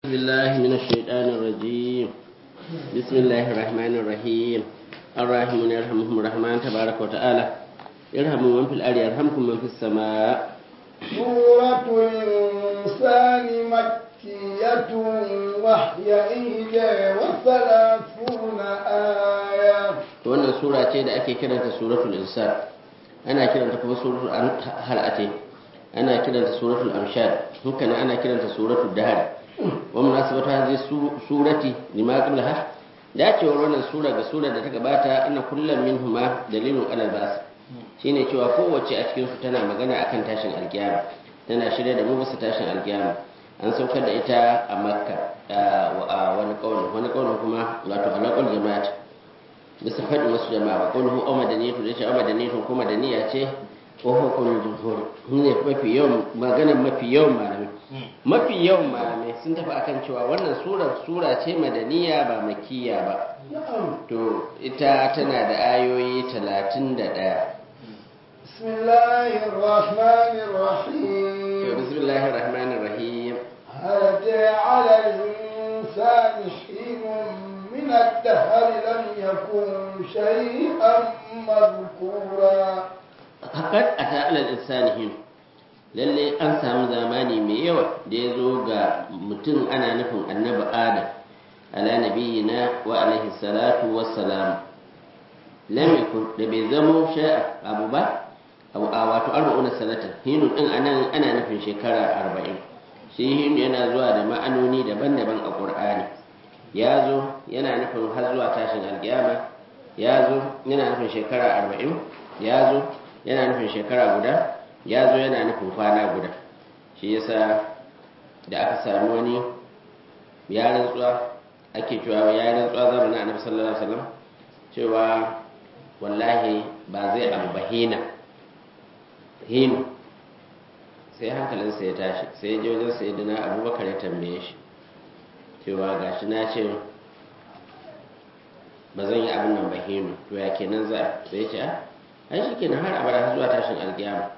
بسم الله من الشيطان الرجيم بسم الله الرحمن الرحيم الراحمون يرحمهم الرحمن تبارك وتعالى يرحموا من في الأرض يرحمكم من في السماء سورة الإنسان مكية وهي إحدى وثلاثون آية wannan sura ce da ake kiranta suratul insan ana kiranta kuma suratul hal'ate ana kiranta suratul amshad hukana ana kiranta suratul dahr wa munasabatu hadhihi surati lima qablaha dacewar wannan sura ga sura da ta gabata ana kullum minhuma dalilun alal bas shine cewa kowace a cikin su tana magana akan tashin alkiyama tana shirya da mu bisa tashin alkiyama an saukar da ita a makka a wani kaulin wani kaulin kuma wato alaqul jama'at bisa faɗi wasu jama'a wa qulhu aw madaniyatu da ce aw madaniyatu kuma madaniya ce ko hukumul jumhur ne mafi yawan magana mafi yawan malamai mafi yawan malamai sun tafi akan cewa wannan sura sura ce madaniya ba makiya ba to ita tana da ayoyi 31 بسم الله الرحمن to الرحيم bismillahir rahmanir rahim هل أتى على الإنسان حين من الدهر لم يكن شيئا مذكورا haƙar a ta'alar insanihin lalle an samu zamani mai yawa da ya zo ga mutum ana nufin annabi adam ala nabiyina wa alaihi salatu wassalam lam yakun da bai zamo sha'a abu ba abu a wato arba'una sanatan hinu din anan ana nufin shekara arba'in shi hinu yana zuwa da ma'anoni daban-daban a qur'ani ya zo yana nufin har zuwa tashin alkiyama ya zo yana nufin shekara arba'in ya zo yana nufin shekara guda ya zo yana nufin kwana guda shi yasa da aka sami wani ya rantsuwa ake cewa ya rantsuwa zamanin annabi sallallahu alaihi wasallam cewa wallahi ba zai abu ba hina hinu sai hankalinsa ya tashi sai ya je wajen sayyidina abubakar ya tambaye shi cewa gashi na ce ba zan yi abin nan ba hinu to ya kenan za sai ya ce a ai shi kenan har abada har zuwa tashin alkiyama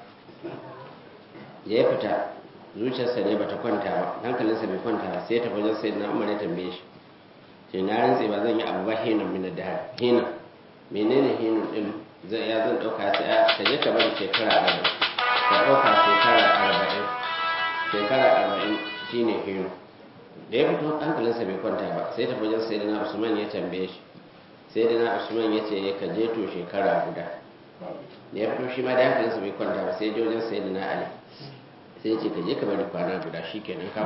da ya fita zuciyarsa ne bata kwanta ba hankalinsa bai kwanta ba sai ya tafi wajen sai na umar ya tambaye shi ce na rantse ba zan yi abu ba hinan min da hinan menene hinan din zai ya zan dauka sai a ka je ka bari shekara arba'in ka dauka shekara arba'in shekara arba'in shine hinan da ya fito hankalinsa bai kwanta ba sai tafi wajen sai na usman ya tambaye shi sai na usman ya ce ka je to shekara guda da ya fito shi ma da hankalinsa bai kwanta ba sai ya je wajen sai na ali sai ya ce ka je ka bari kwana guda shi kenan ka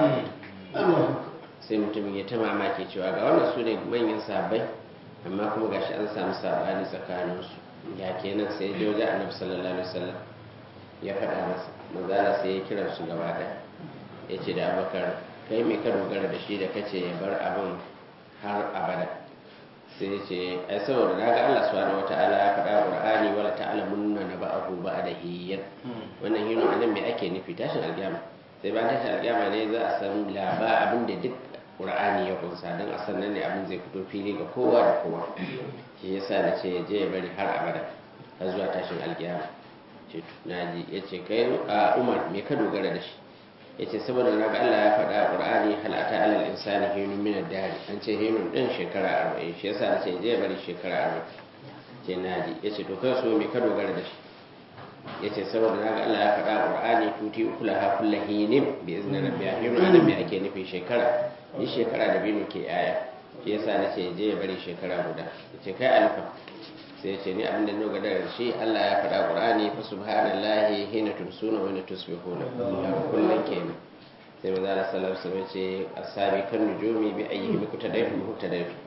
sai mutumin ya ta mamaki cewa ga wannan su ne manyan sabai amma kuma gashi an samu sabani tsakaninsu ya kenan sai ya je wajen annabi sallallahu alaihi wasallam ya faɗa masa manzala sai ya kira su gaba ɗaya ya ce da abakar kai mai ka dogara da shi da kace ya bar abin har abada sai ya ce ai saboda na ga Allah subhanahu wataala ya faɗa Qur'ani wala ta'lamunna naba'ahu ba'da hiyyan wannan hino anan me ake nufi tashin alƙiyama sai bayan tashin alƙiyama ne za a san laba abin da duk Qur'ani ya kunsa dan a san nan ne abin zai fito fili ga kowa da kowa shi yasa na ce je ya bari har abada har zuwa tashin alƙiyama ce naji yace kai a Umar me ka dogara da shi yace saboda na ga Allah ya faɗa a Qur'ani hal ata alal insani hinun min ad-dahr an ce hinun din shekara 40 shi yasa nace je bari shekara 40 ce naji yace to kai so me ka dogara da shi yace saboda na ga Allah ya faɗa a Qur'ani tuti ukulaha kullu hinin bi izni rabbiha hinun anan me ake nufi shekara ni shekara da binu ke yaya shi yasa nace je bari shekara guda yace kai alfa sai ya ce ni abin da na gada da shi Allah ya faɗa Qur'ani fa subhanallahi hina tumsuna wa hina tusbihuna ya kullun kenan sai maza Allah sallallahu alaihi wasallam ce asabi kan nujumi bi ayyihi bi kutadayfi mutadayfi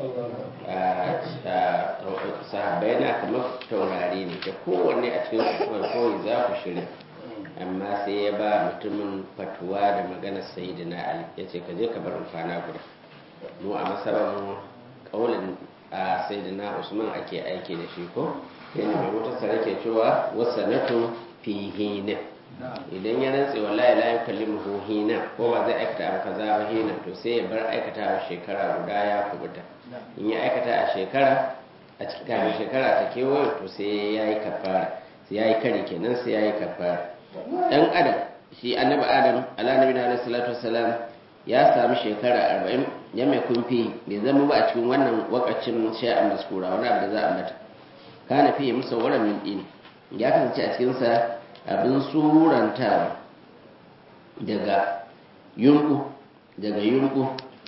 sahabbai na kamar taurari ne da kowanne a cikin su kawai za ku shirya amma sai ya ba mutumin fatuwa da maganar sayyidina Ali yace ka je ka bar kwana guda mu a masarar mu kaulin a sai da na usman ake aiki da shi ko yana mai wutar sarake cewa wasanatu fi hina idan ya rantse wallahi la yukallimuhu hina ko ba zai aikata abu kaza ba hina to sai ya bar aikata a shekara guda ya kubuta in ya aikata a shekara a cikin kafin shekara ta kewaye to sai ya yi kafara sai ya yi kare kenan sai ya yi kafara dan adam shi annabi adam ala nabi na alaihi salatu wassalam ya sami shekara arba'in ya mai kumfi bai zama ba a cikin wannan wakacin sha'an maskura wani abu da za a mata kana fiye musa wurin min ɗini ya kasance a cikinsa abin surantawa daga yunku daga yunku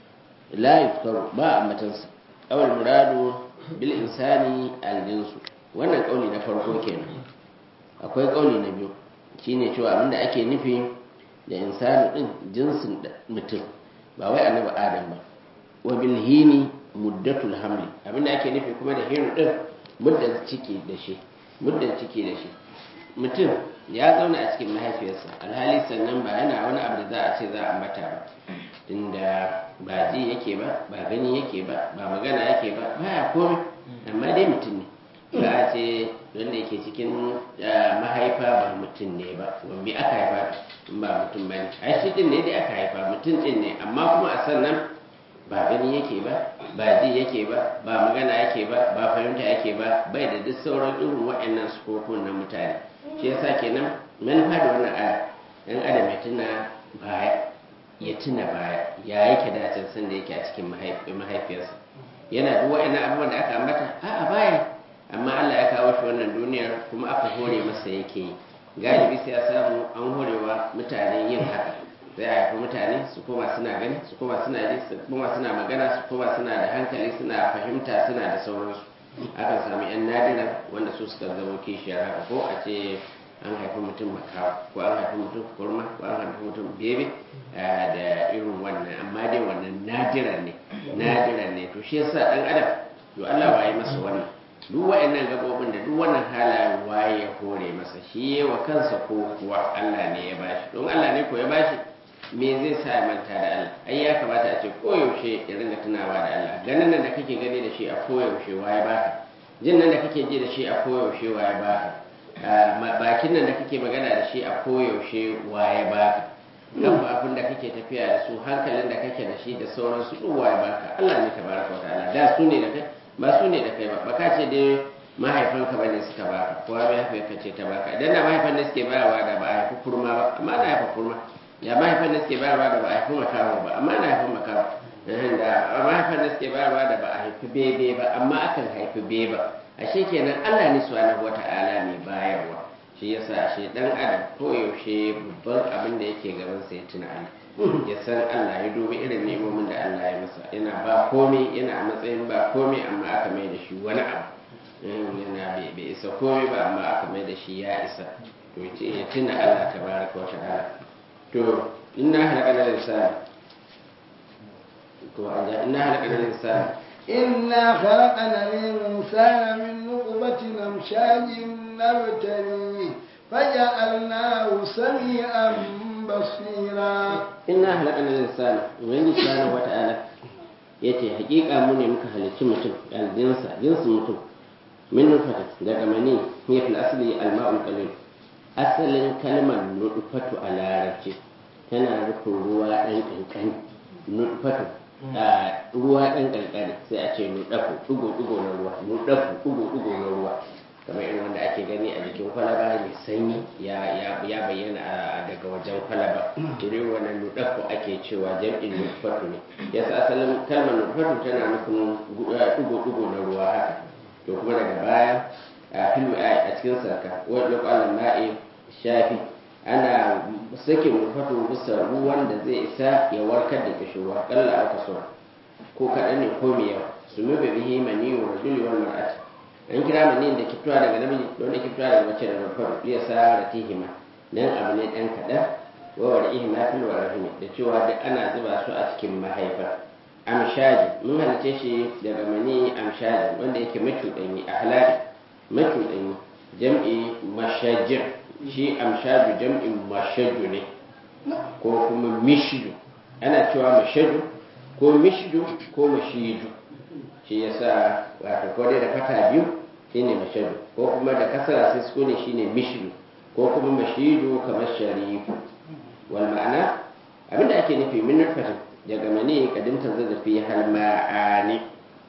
la yufkaru ba a matansa awal muradu bil insani aljinsu wannan kauli na farko kenan akwai kauli na biyu shine cewa abinda ake nufi da insani din jinsin mutum ba wai annabi adam ba wa bil hini muddatul hamli abinda ake nufi kuma da hinu din muddan ciki da shi muddan ciki da shi mutum ya zauna a cikin mahaifiyarsa alhali sannan ba yana wani abu da za a ce za a mata ba tunda ba ji yake ba ba gani yake ba ba magana yake ba baya komai amma dai mutum ne ba a ce wanda yake cikin mahaifa ba mutum ne ba wambi aka haifa in ba mutum ba ne ai shi din ne dai aka haifa mutum din ne amma kuma a sannan ba gani yake ba ba ji yake ba ba magana yake ba ba fahimta yake ba bai da duk sauran irin waɗannan sufofin na mutane shi yasa kenan manufa da wannan aya dan adam ya tuna baya ya tuna baya ya yake da can san da yake a cikin mahaifiyarsa yana duk waɗannan abubuwan da aka ambata a'a baya amma Allah ya kawo shi wannan duniyar kuma aka hore masa yake yi galibi sai ya samu an horewa mutane yin haka sai a haifi mutane su koma suna gani su koma suna ji su koma suna magana su koma suna da hankali suna fahimta suna da sauransu akan samu yan nadira wanda su suka zama kishiyar haka ko a ce an haifi mutum makawa ko an haifi mutum kurma ko an haifi mutum bebe da irin wannan amma dai wannan nadira ne nadira ne to shi yasa dan adam to Allah waye masa wannan duk wa'annan gabobin da duk wannan halayen waye ya hore masa shi wa kansa ko kuwa Allah ne ya bashi don Allah ne ko ya bashi me zai sa ya manta da Allah ai ya kamata a ce koyaushe ya ringa tunawa da Allah ganin nan da kake gani da shi a koyaushe waye baka jin nan da kake ji da shi a koyaushe waye baka bakin nan da kake magana da shi a koyaushe waye baka kan abin da kake tafiya da su hankalin da kake da shi da sauransu duk waye baka Allah ne tabaraka wa ta'ala da su ne da kai ba su ne da kai ba ba ka ce dai mahaifanka bane suka baka ko mahaifiyarka ce ta baka idan da mahaifan da suke bayarwa da ba a haifi kurma ba amma na haifa kurma ya mahaifan da suke bayarwa da ba a haifi makaho ba amma na haifi makaho da mahaifan da suke bayarwa da ba a haifi bebe ba amma akan haifi beba ashe kenan Allah ne subhanahu wata'ala ne bayarwa shi yasa ashe dan adam ko yaushe babban abin da yake gaban sa ya tuna Allah ya san Allah ya dubi irin nemomin da Allah ya masa yana ba komai yana a matsayin ba komai amma aka mai da shi wani abu yana bai isa komai ba amma aka mai da shi ya isa to ya tuna Allah tabaraka wa ta'ala to inna halaqana al-insana to anja inna halaqana al-insana إنا خلقنا الإنسان من نطفة أمشاج نبتليه فجعلناه سميعا بصيرا إنا خلقنا الإنسان وإن سبحانه وتعالى yace hakika mu ne muka halicci mutum aljinsa jinsin mutum min nutfata daga mani hiya fil asli al-ma'ul qalil asalin kalmar nutfatu a larabci tana nufin ruwa ɗan ƙanƙani nutfatu ruwa ɗan ƙanƙani sai a ce nuɗafu ɗugo-ɗugo na ruwa nuɗafu ɗugo-ɗugo na ruwa kamar irin wanda ake gani a jikin kwalaba mai sanyi ya bayyana daga wajen kwalaba irin wannan nuɗafu ake cewa jam'in nutfatu ne yasa asalin kalmar nutfatu tana nufin ɗugo-ɗugo na ruwa haka to kuma daga baya a filu a cikin sarka wani lokacin ma'i shafi ana sakin nutfatu bisa ruwan da zai isa ya warkar da kishirwa kalla aka so ko kaɗan ne ko mai yawa su mu bihi maniyu rajuli wal mar'ati an kira mani da kiftuwa daga namiji da wanda kiftuwa daga mace da nutfatu liya sa tihima dan abu ne dan kaɗan wa war'ihima fil warahimi da cewa duk ana zuba su a cikin mahaifa amshaji mun halice shi daga mani amshaji wanda yake macuɗanyi a halali macuɗanyi jam'i mashajir shi amshaju jam'in mashaju ne ko kuma mishidu ana cewa mashaju ko mishidu ko mashidu shi yasa wato ko dai da fata biyu shine mashaju ko kuma da kasara sai su ne shine mishidu ko kuma mashidu kamar sharifu wal ma'ana abinda ake nufi min nutfatin daga mani kadin zazzafi har ma'ani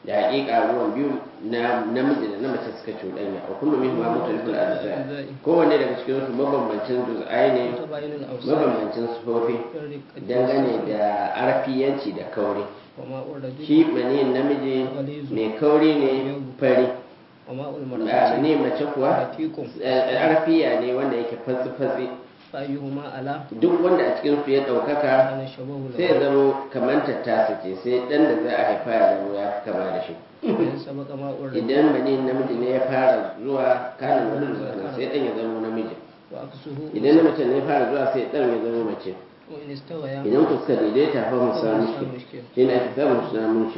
da haƙiƙa ruwan biyu na namiji da na mace suka cuɗanya wa kullu min ma mutaliful azza kowanne daga cikin su mabambancin juz'ai ne متباين الأوصاف mabambancin sufofi كالرقة dangane da arfiyanci da kauri وماء الرجل shi maniyin namiji mai kauri ne fari وماء a المرأة maniyin mace kuwa رفيق eh, arfiya ne wanda yake fatsi-fatsi فأيهما على duk wanda a cikin su ya ɗaukaka كان شبه sai ya له zamo kamar tattasa ce sai ɗan da za a haifa ya zamo ya fi kama da shi وإن سبق ماء الرجل idan maniyin namiji ne ya fara zuwa kanin wani zuwa sai ɗan ya zamo namiji وعكسه idan na mace ne ya fara zuwa sai ɗan ya zamo mace وإن استويا idan ku suka daidaita fa musa mushkil مشكل shi ne ake samun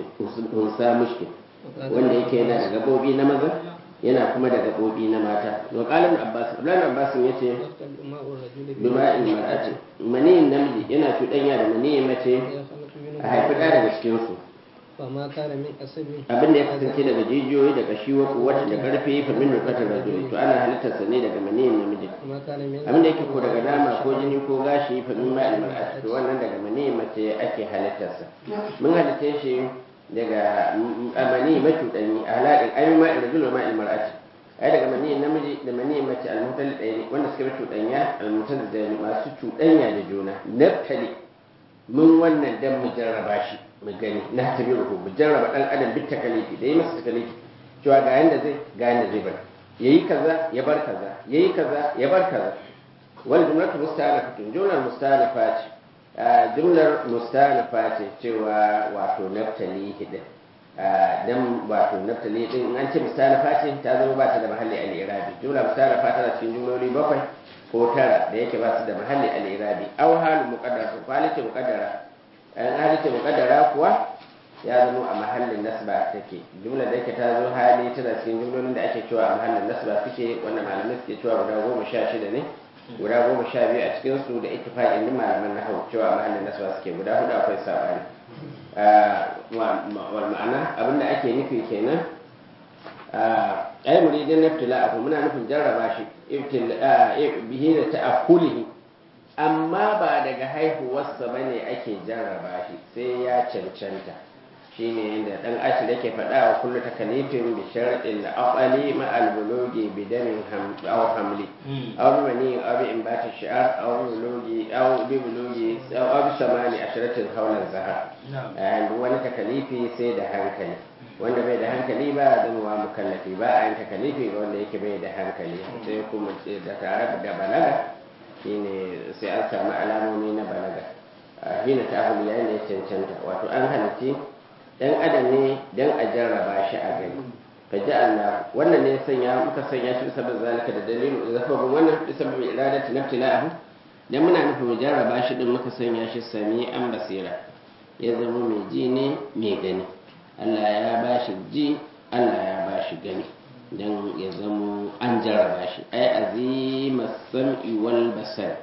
musa mushkil wanda yake yana da gabobi na maza yana kuma da gabobi na mata wa qalin abbas abdullahi abbas yace يختلط ماء الرجل bima'in mar'ati maniyin namiji yana cuɗanya da maniyin mace يخلق منه a haifi ɗaya daga cikin su فما كان من أسب abin da ya kasance daga jijiyoyi daga shi wa kuwata da karfe fa min nukatar rajuli to ana halittar sa ne daga maniyin namiji وما كان من abin da yake ko daga nama ko jini ko gashi fa min ma'il mar'ati to wannan daga maniyin mace ake halittar sa mun halitta shi daga amani macuɗanyi a halaɗin ayi ma'il rajuli wa ma'il mar'ati ai daga maniyin namiji da maniyin mace al-mutal ɗaya wanda suka bi cuɗanya al-mutal da masu cuɗanya da juna naftali mun wannan dan mu jarraba shi mu gani na tabi ruhu mu jarraba dan adam bit takalifi da yi masa takalifi cewa ga yanda zai ga yanda zai bar yayi kaza ya bar kaza yayi kaza ya bar kaza wal jumlatu musta'anafatun jumlar musta'anafa ce a jumlar musta'anafa ce cewa wato naftali hidin dan wato naftali din in an ce musta'anafa ce ta zama ba ta da mahalli al-irabi jumla musta'anafa tana cikin jumloli bakwai ko tara da yake ba su da mahalli al-irabi aw halu muqaddara ko halitta muqaddara an halitta muqaddara kuwa ya zama a mahallin nasba take jumla da yake ta zo hali tana cikin jumlolin da ake cewa a mahallin nasba suke wannan malamai suke cewa guda goma sha shida ne guda goma sha biyu a cikin su da ittifaqin din malaman nahwu cewa a mahallin nasba suke guda hudu akwai sabani wal ma'ana abinda ake nufi kenan ai muridin naftila abu muna nufin jarraba shi bihi da ta'akkulihi amma ba daga haihuwarsa bane ake jarraba shi sai ya cancanta shine inda dan ashir yake faɗa wa kullu takalifin bi shar'in aqali ma al bulugi bi damin ham aw hamli aw bi mani aw bi imbati shi'ar aw bi bulugi aw bi bulugi aw bi samani asharatin hawlan zahar and wani takalifi sai da hankali wanda bai da hankali ba zan wa mukallafi ba a yin takalifi ga wanda yake bai da hankali sai kuma da tare da balaga shine sai an samu alamomi na balaga hina ta ahuli yayin da ya cancanta wato an halitti dan adam ne dan a jarraba shi a gani fa ja'alna wannan ne sanya muka sanya shi bisa zalika da dalilu da sababin wannan bisa bi iradati naftila'ahu dan muna nufin mu jarraba shi din muka sanya shi sami an basira ya zama mai ji ne mai gani Allah ya ba shi ji Allah ya ba shi gani don ya zamo an jarraba shi ai azima sam'i wal basar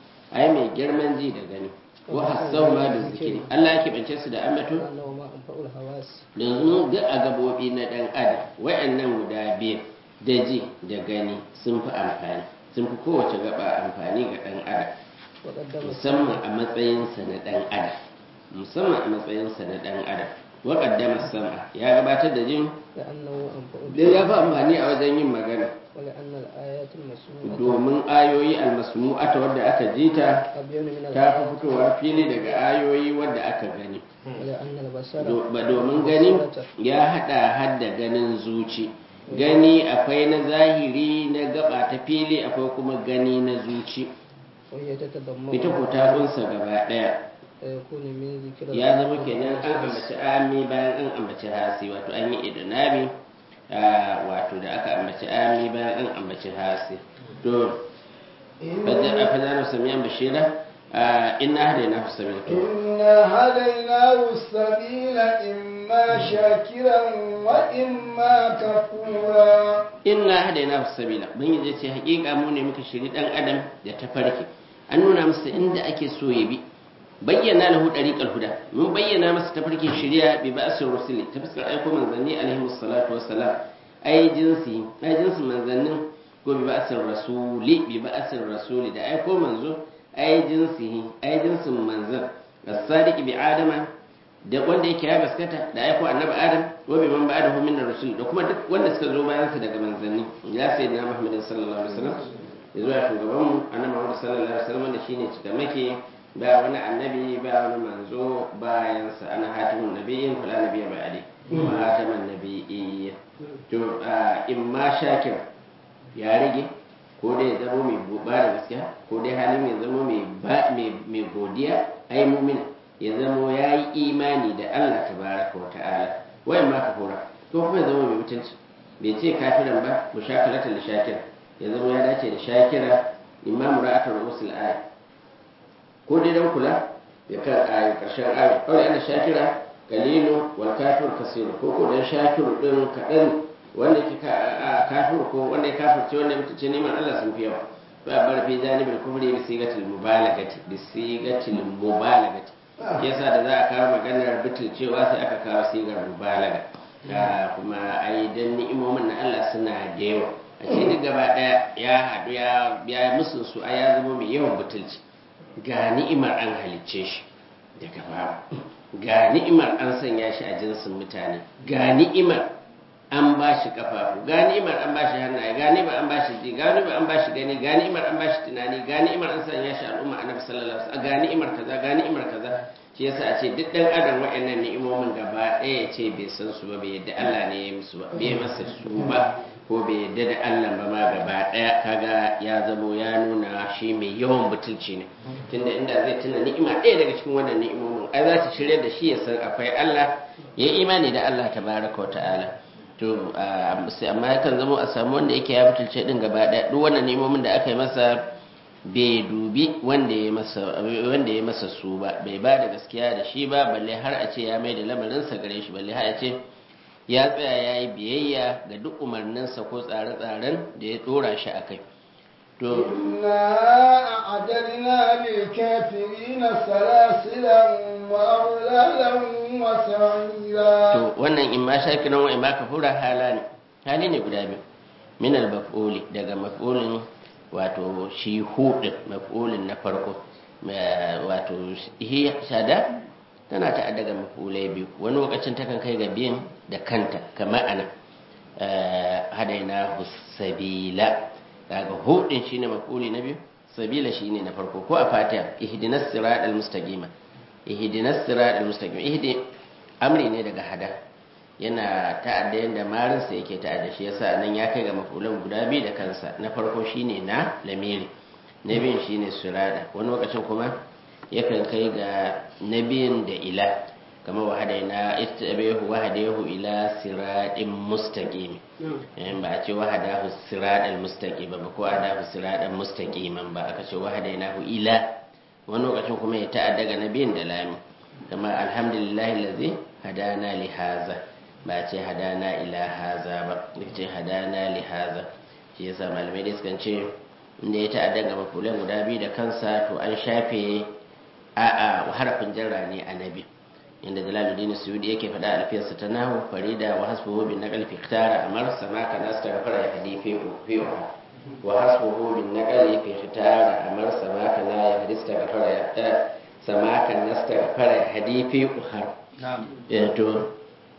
ai mai girman ji da gani wa hasau ma da zikiri Allah ya keɓance su da ambato أنه ما أنفع الحواس yanzu duk a gabobi na ɗan adam wayannan guda biyu da ji da gani sun fi amfani sun fi kowace gaba amfani ga ɗan adam وقدم musamman a matsayinsa na ɗan adam musamman a matsayinsa na ɗan adam wa qaddama sam'a ya gabatar da jin لأنه أنفع da ya fi amfani a wajen yin magana ولأن الآيات المسموعة domin ayoyi almasmu'ata wadda aka ji ta أبين من ta fi الآيات fitowa fili daga ayoyi wadda aka gani ولأن البصر Do- ba domin gani ya hada hadda ganin zuci gani akwai na zahiri na gaba ta fili akwai kuma gani na zuci وهي تتضمن ita ko ta kunsa gaba daya فيكون من ذكر ya zama kenan an ambaci ami bayan an ambaci hasi wato an yi idnabi ah, wato da aka ambaci ami bayan an ambaci hasi to fajar fajar samiyan bashira ah, inna hadaina fi sabila to إنا هديناه السبيل إما شاكرا وإما كفورا inna hadaina fi sabila ubangiji ce hakika mu ne muka shiri dan adam da tafarki an nuna masa inda ake so ya bi bayyana lahu dariqal huda mun bayyana masa tafarkin shari'a bi ba'sir rusuli ta fuskar aiko manzanni alaihi salatu wassalam ai jinsi ai jinsin manzannin ko bi ba'sir rasuli bi ba'sir rasuli da aiko manzo ai jinsi ai jinsin manzan as-sadiq bi adama da wanda yake ya gaskata da aiko annabi adam wa bi man ba'dahu min ar-rusul da kuma duk wanda suka zo bayan sa daga manzanni ya sayyidina Muhammad sallallahu alaihi wasallam ya zuwa shugaban mu annabi Muhammad sallallahu alaihi wasallam da shine cikamake ba wani annabi ba wani manzo bayan sa ana hatimun nabiyyin fala nabiyya ba'di wa hataman nabiyyi to in ma shakir ya rage ko dai ya zama mai buba da gaskiya ko dai hali mai zama mai godiya ai mumina ya zama ya yi imani da Allah ta baraka wa ta'ala wayan ma ka kora ko kuma ya zama mai mutunci bai ce kafiran ba mu shakalata da shakira ya zama ya dace da shakira imamu ra'atar rusul aya ko dai dan kula ya kan ayi karshen ayi kawai ana shakira kalilu wal kafir kasiru ko ko dan shakiru din kadan wanda ke kafir ko wanda ya kafirce wanda ya mutunce neman Allah sun fi yawa fa bar fi janibul kufri bi sigatil mubalagati bi sigatil mubalagati yasa da za a kawo maganar cewa sai aka kawo sigar mubalaga kuma ai dan ni'imomin na Allah suna da yawa a ce duk gaba daya ya haɗu ya musu su a ya zama mai yawan butulci ga ni'imar an halicce shi daga babu ga ni'imar an sanya shi a jinsin mutane ga ni'imar an ba shi kafafu ga ni'imar an ba shi hannaye ga ni'imar an ba shi ji ga ni'imar an ba shi gani ga ni'imar an ba shi tunani ga ni'imar an sanya shi al'umma annabi sallallahu alaihi wasallam ga ni'imar kaza ga ni'imar kaza shi yasa a ce duk dan adam wa'annan ni'imomin gaba ɗaya ya ce bai san su ba bai yadda Allah ne ya musu ba bai masa su ba ko bai yadda da Allah ba ma gaba ɗaya kaga ya zamo ya nuna shi mai yawan butulci ne tunda inda zai tuna ni'ima ɗaya daga cikin wannan ni'imomin ai za ta shirya da shi ya san akwai Allah ya imani da Allah tabaraka wa ta'ala to amma yakan zama a samu wanda yake ya butulce din gaba ɗaya duk wannan nemomin da aka yi masa bai dubi wanda ya masa wanda ya masa su ba bai ba da gaskiya da shi ba balle har a ce ya mai da lamarinsa gare shi balle har a ce ya tsaya ya yi biyayya ga duk umarninsa ko tsare-tsaren da ya dora shi a kai to إنا أعددنا للكافرين سلاسلا وأغلالا وسعيرا to wannan in ma shakiran wa in ma kafura hala ne hali ne guda biyu min al-maf'uli daga maf'ulin wato shi hudin maf'ulin na farko wato hi shada tana ta daga maf'ulai biyu wani lokacin takan kai ga biyan da kanta kamar ana hadaina sabila daga hudin shine maf'uli na biyu sabila shine na farko ko a fatiha ihdinas siratal mustaqima ihdinas siratal mustaqima ihdi amri ne daga hada yana ta'adda yanda marinsa yake ta'adda shi yasa nan ya kai ga mafulan guda biyu da kansa na farko shine na lamiri na biyun shine sirada wani lokacin kuma yakan kai ga na biyun da ila kamar wahadaina ittabihu wahadahu ila siratin mustaqim ba a ce wahadahu siratal mustaqim ba ko wahadahu siratal mustaqiman ba aka ce wahadainahu ila wani lokacin kuma ya ta'adda ga na biyun da lami kamar alhamdulillahi allazi hadana li haza ba ce hadana ila haza ba ce hadana li haza shi yasa malamai da sukan ce inda ya ta'adda ga mafulan guda biyu da kansa to an shafe a a harafin jarra ne a nabi inda jalaluddin suyudi yake faɗa alfiyarsa ta nahu farida wa hasbuhu bin naqal fi ikhtara amar sama ka nas ta gafara ya hadifi fi wa hasbuhu bin naqal fi ikhtara amar sama ka la ya hadista gafara ya sama ka nas ta gafara ya hadifi uhar to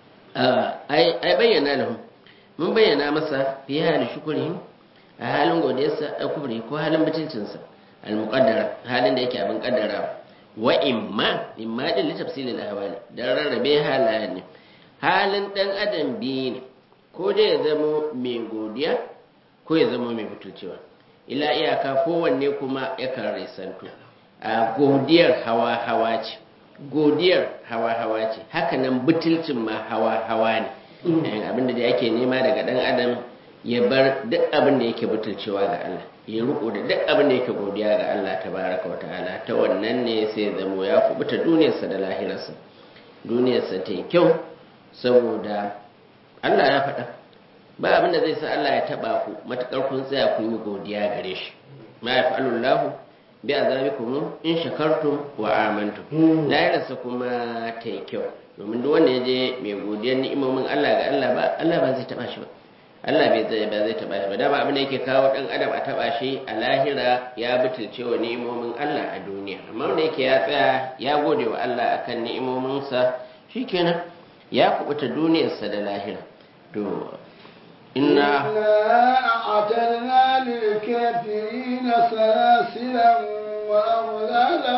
ai bayyana lahum mun bayyana masa fi hali shukurihim a halin godiyarsa a kubri ko halin mutuncinsa al-muqaddara halin da yake abin kaddara wa imma imma din li tafsil al-ahwali dan rarrabe halayen ne halin dan adam biyu ne ko dai ya zama mai godiya ko ya zama mai butulcewa ila iyaka kowanne kuma yakan resanto a godiyar hawa hawa ce godiyar hawa-hawa ce hakanan butulcin ma hawa-hawa ne abinda da yake nema daga dan adam ya bar duk abin da yake butulcewa ga Allah ya riko da duk abin da yake godiya ga Allah tabaraka wata'ala ta wannan ne sai zamo ya kubuta duniyarsa da lahirarsa duniyarsa ta yi kyau saboda Allah ya faɗa ba abin da zai sa Allah ya taɓa ku matuƙar kun tsaya kun yi godiya gare shi ma ya fa'alullahu bi azabikum in shakartum wa amantum lahirarsa kuma ta yi kyau domin duk wanda ya je mai godiyar ni'imomin Allah ga Allah ba Allah ba zai taba shi ba Allah bai zai ba zai taba shi ba dama abin da yake kawo dan adam a taba shi a lahira ya butulce wa ni'imomin Allah a duniya amma wanda yake ya tsaya ya gode wa Allah akan ni'imominsa shikenan ya kubuta duniyarsa da lahira to inna أعتدنا للكافرين سلاسلا وأغلالا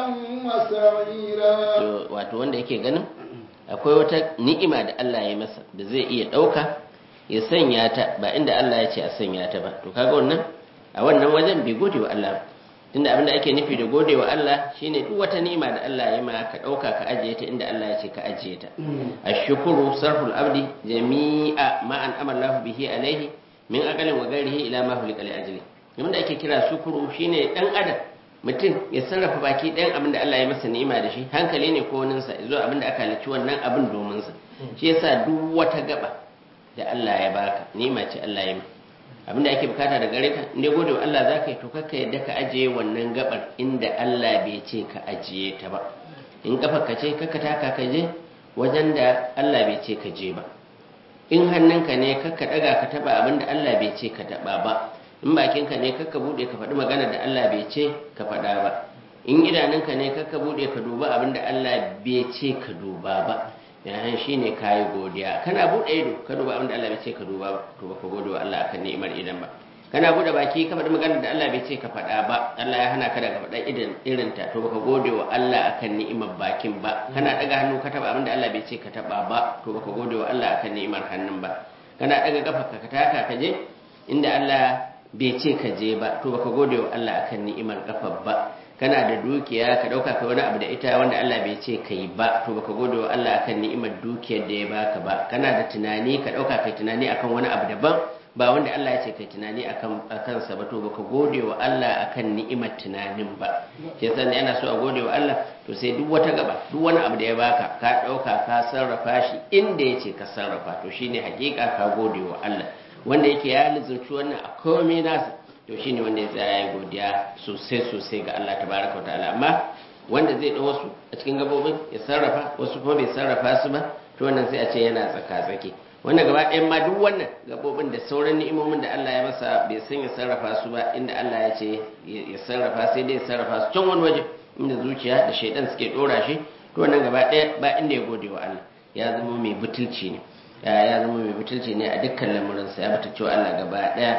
وسعيرا to wato wanda yake ganin akwai wata ni'ima da Allah ya masa da zai iya ɗauka ya sanya ta ba inda Allah ya ce a sanya ta ba to kaga wannan a wannan wajen bai gode wa Allah ba tunda abinda ake nufi da gode wa Allah shine duk wata ni'ima da Allah ya ma ka ɗauka ka ajiye ta inda Allah ya ce ka ajiye ta ashkuru sarful abdi jami'a ma an amalla bihi alaihi min aqalin wa ghairihi ila ma hulika li ajli abinda ake kira shukuru shine dan adam mutum ya sarrafa baki ɗayan abin da Allah ya masa ni'ima da shi hankali ne ko waninsa zuwa abin da aka halicci wannan abin domin sa shi yasa duk wata gaba da Allah ya baka ni'ima ce Allah ya maka abin da ake bukata da gare ka inda gode wa Allah zaka yi to kakka yadda ka ajiye wannan gabar inda Allah bai ce ka ajiye ta ba in kafa ka ce kakka taka ka je wajen da Allah bai ce ka je ba in hannunka ne kakka daga ka taba abin da Allah bai ce ka taba ba in bakinka ne kakka bude ka faɗi magana da Allah bai ce ka faɗa ba in idanunka ne kakka bude ka duba abin da Allah bai ce ka duba ba yahan shi ne kayi godiya kana buɗe ido ka duba abin da Allah bai ce ka duba ba to baka gode wa Allah akan ni'imar idan ba kana buɗe baki ka faɗi magana da Allah bai ce ka faɗa ba Allah ya hana ka daga faɗa idan irin ta to baka gode wa Allah akan ni'imar bakin ba kana daga hannu ka taba abin da Allah bai ce ka taba ba to baka gode wa Allah akan ni'imar hannun ba kana daga kafa ka taka ka je inda Allah bai ce ka je ba to baka gode wa Allah akan ni'imar kafar ba kana da dukiya ka dauka kai wani abu da ita wanda Allah bai ce ka yi ba to baka gode wa Allah akan ni'imar dukiyar da ya baka ba kana da tunani ka dauka kai tunani akan wani abu daban ba wanda Allah ya ce kai tunani akan akan sa ba to baka gode wa Allah akan ni'imar tunanin ba shi yasa ne ana so a gode wa Allah to sai duk wata gaba duk wani abu da ya baka ka dauka ka sarrafa shi inda ya ce ka sarrafa to shine hakika ka gode wa Allah wanda yake ya lizurci wannan a komai nasa to shine wanda ya tsaya ya godiya sosai sosai ga Allah tabaraka wa ta'ala amma wanda zai ɗau wasu a cikin gabobin ya sarrafa wasu kuma bai sarrafa su ba to wannan sai a ce yana tsaka tsaki wanda gaba ɗayan ma duk wannan gabobin da sauran ni'imomin da Allah ya masa bai san ya sarrafa su ba inda Allah ya ce ya sarrafa sai dai ya sarrafa su can wani waje inda zuciya da shaidan suke ɗora shi to wannan gaba ɗaya ba inda ya gode wa Allah ya zama mai butulci ne ya zama mai butulci ne a dukkan lamuransa ya butulci wa Allah gaba ɗaya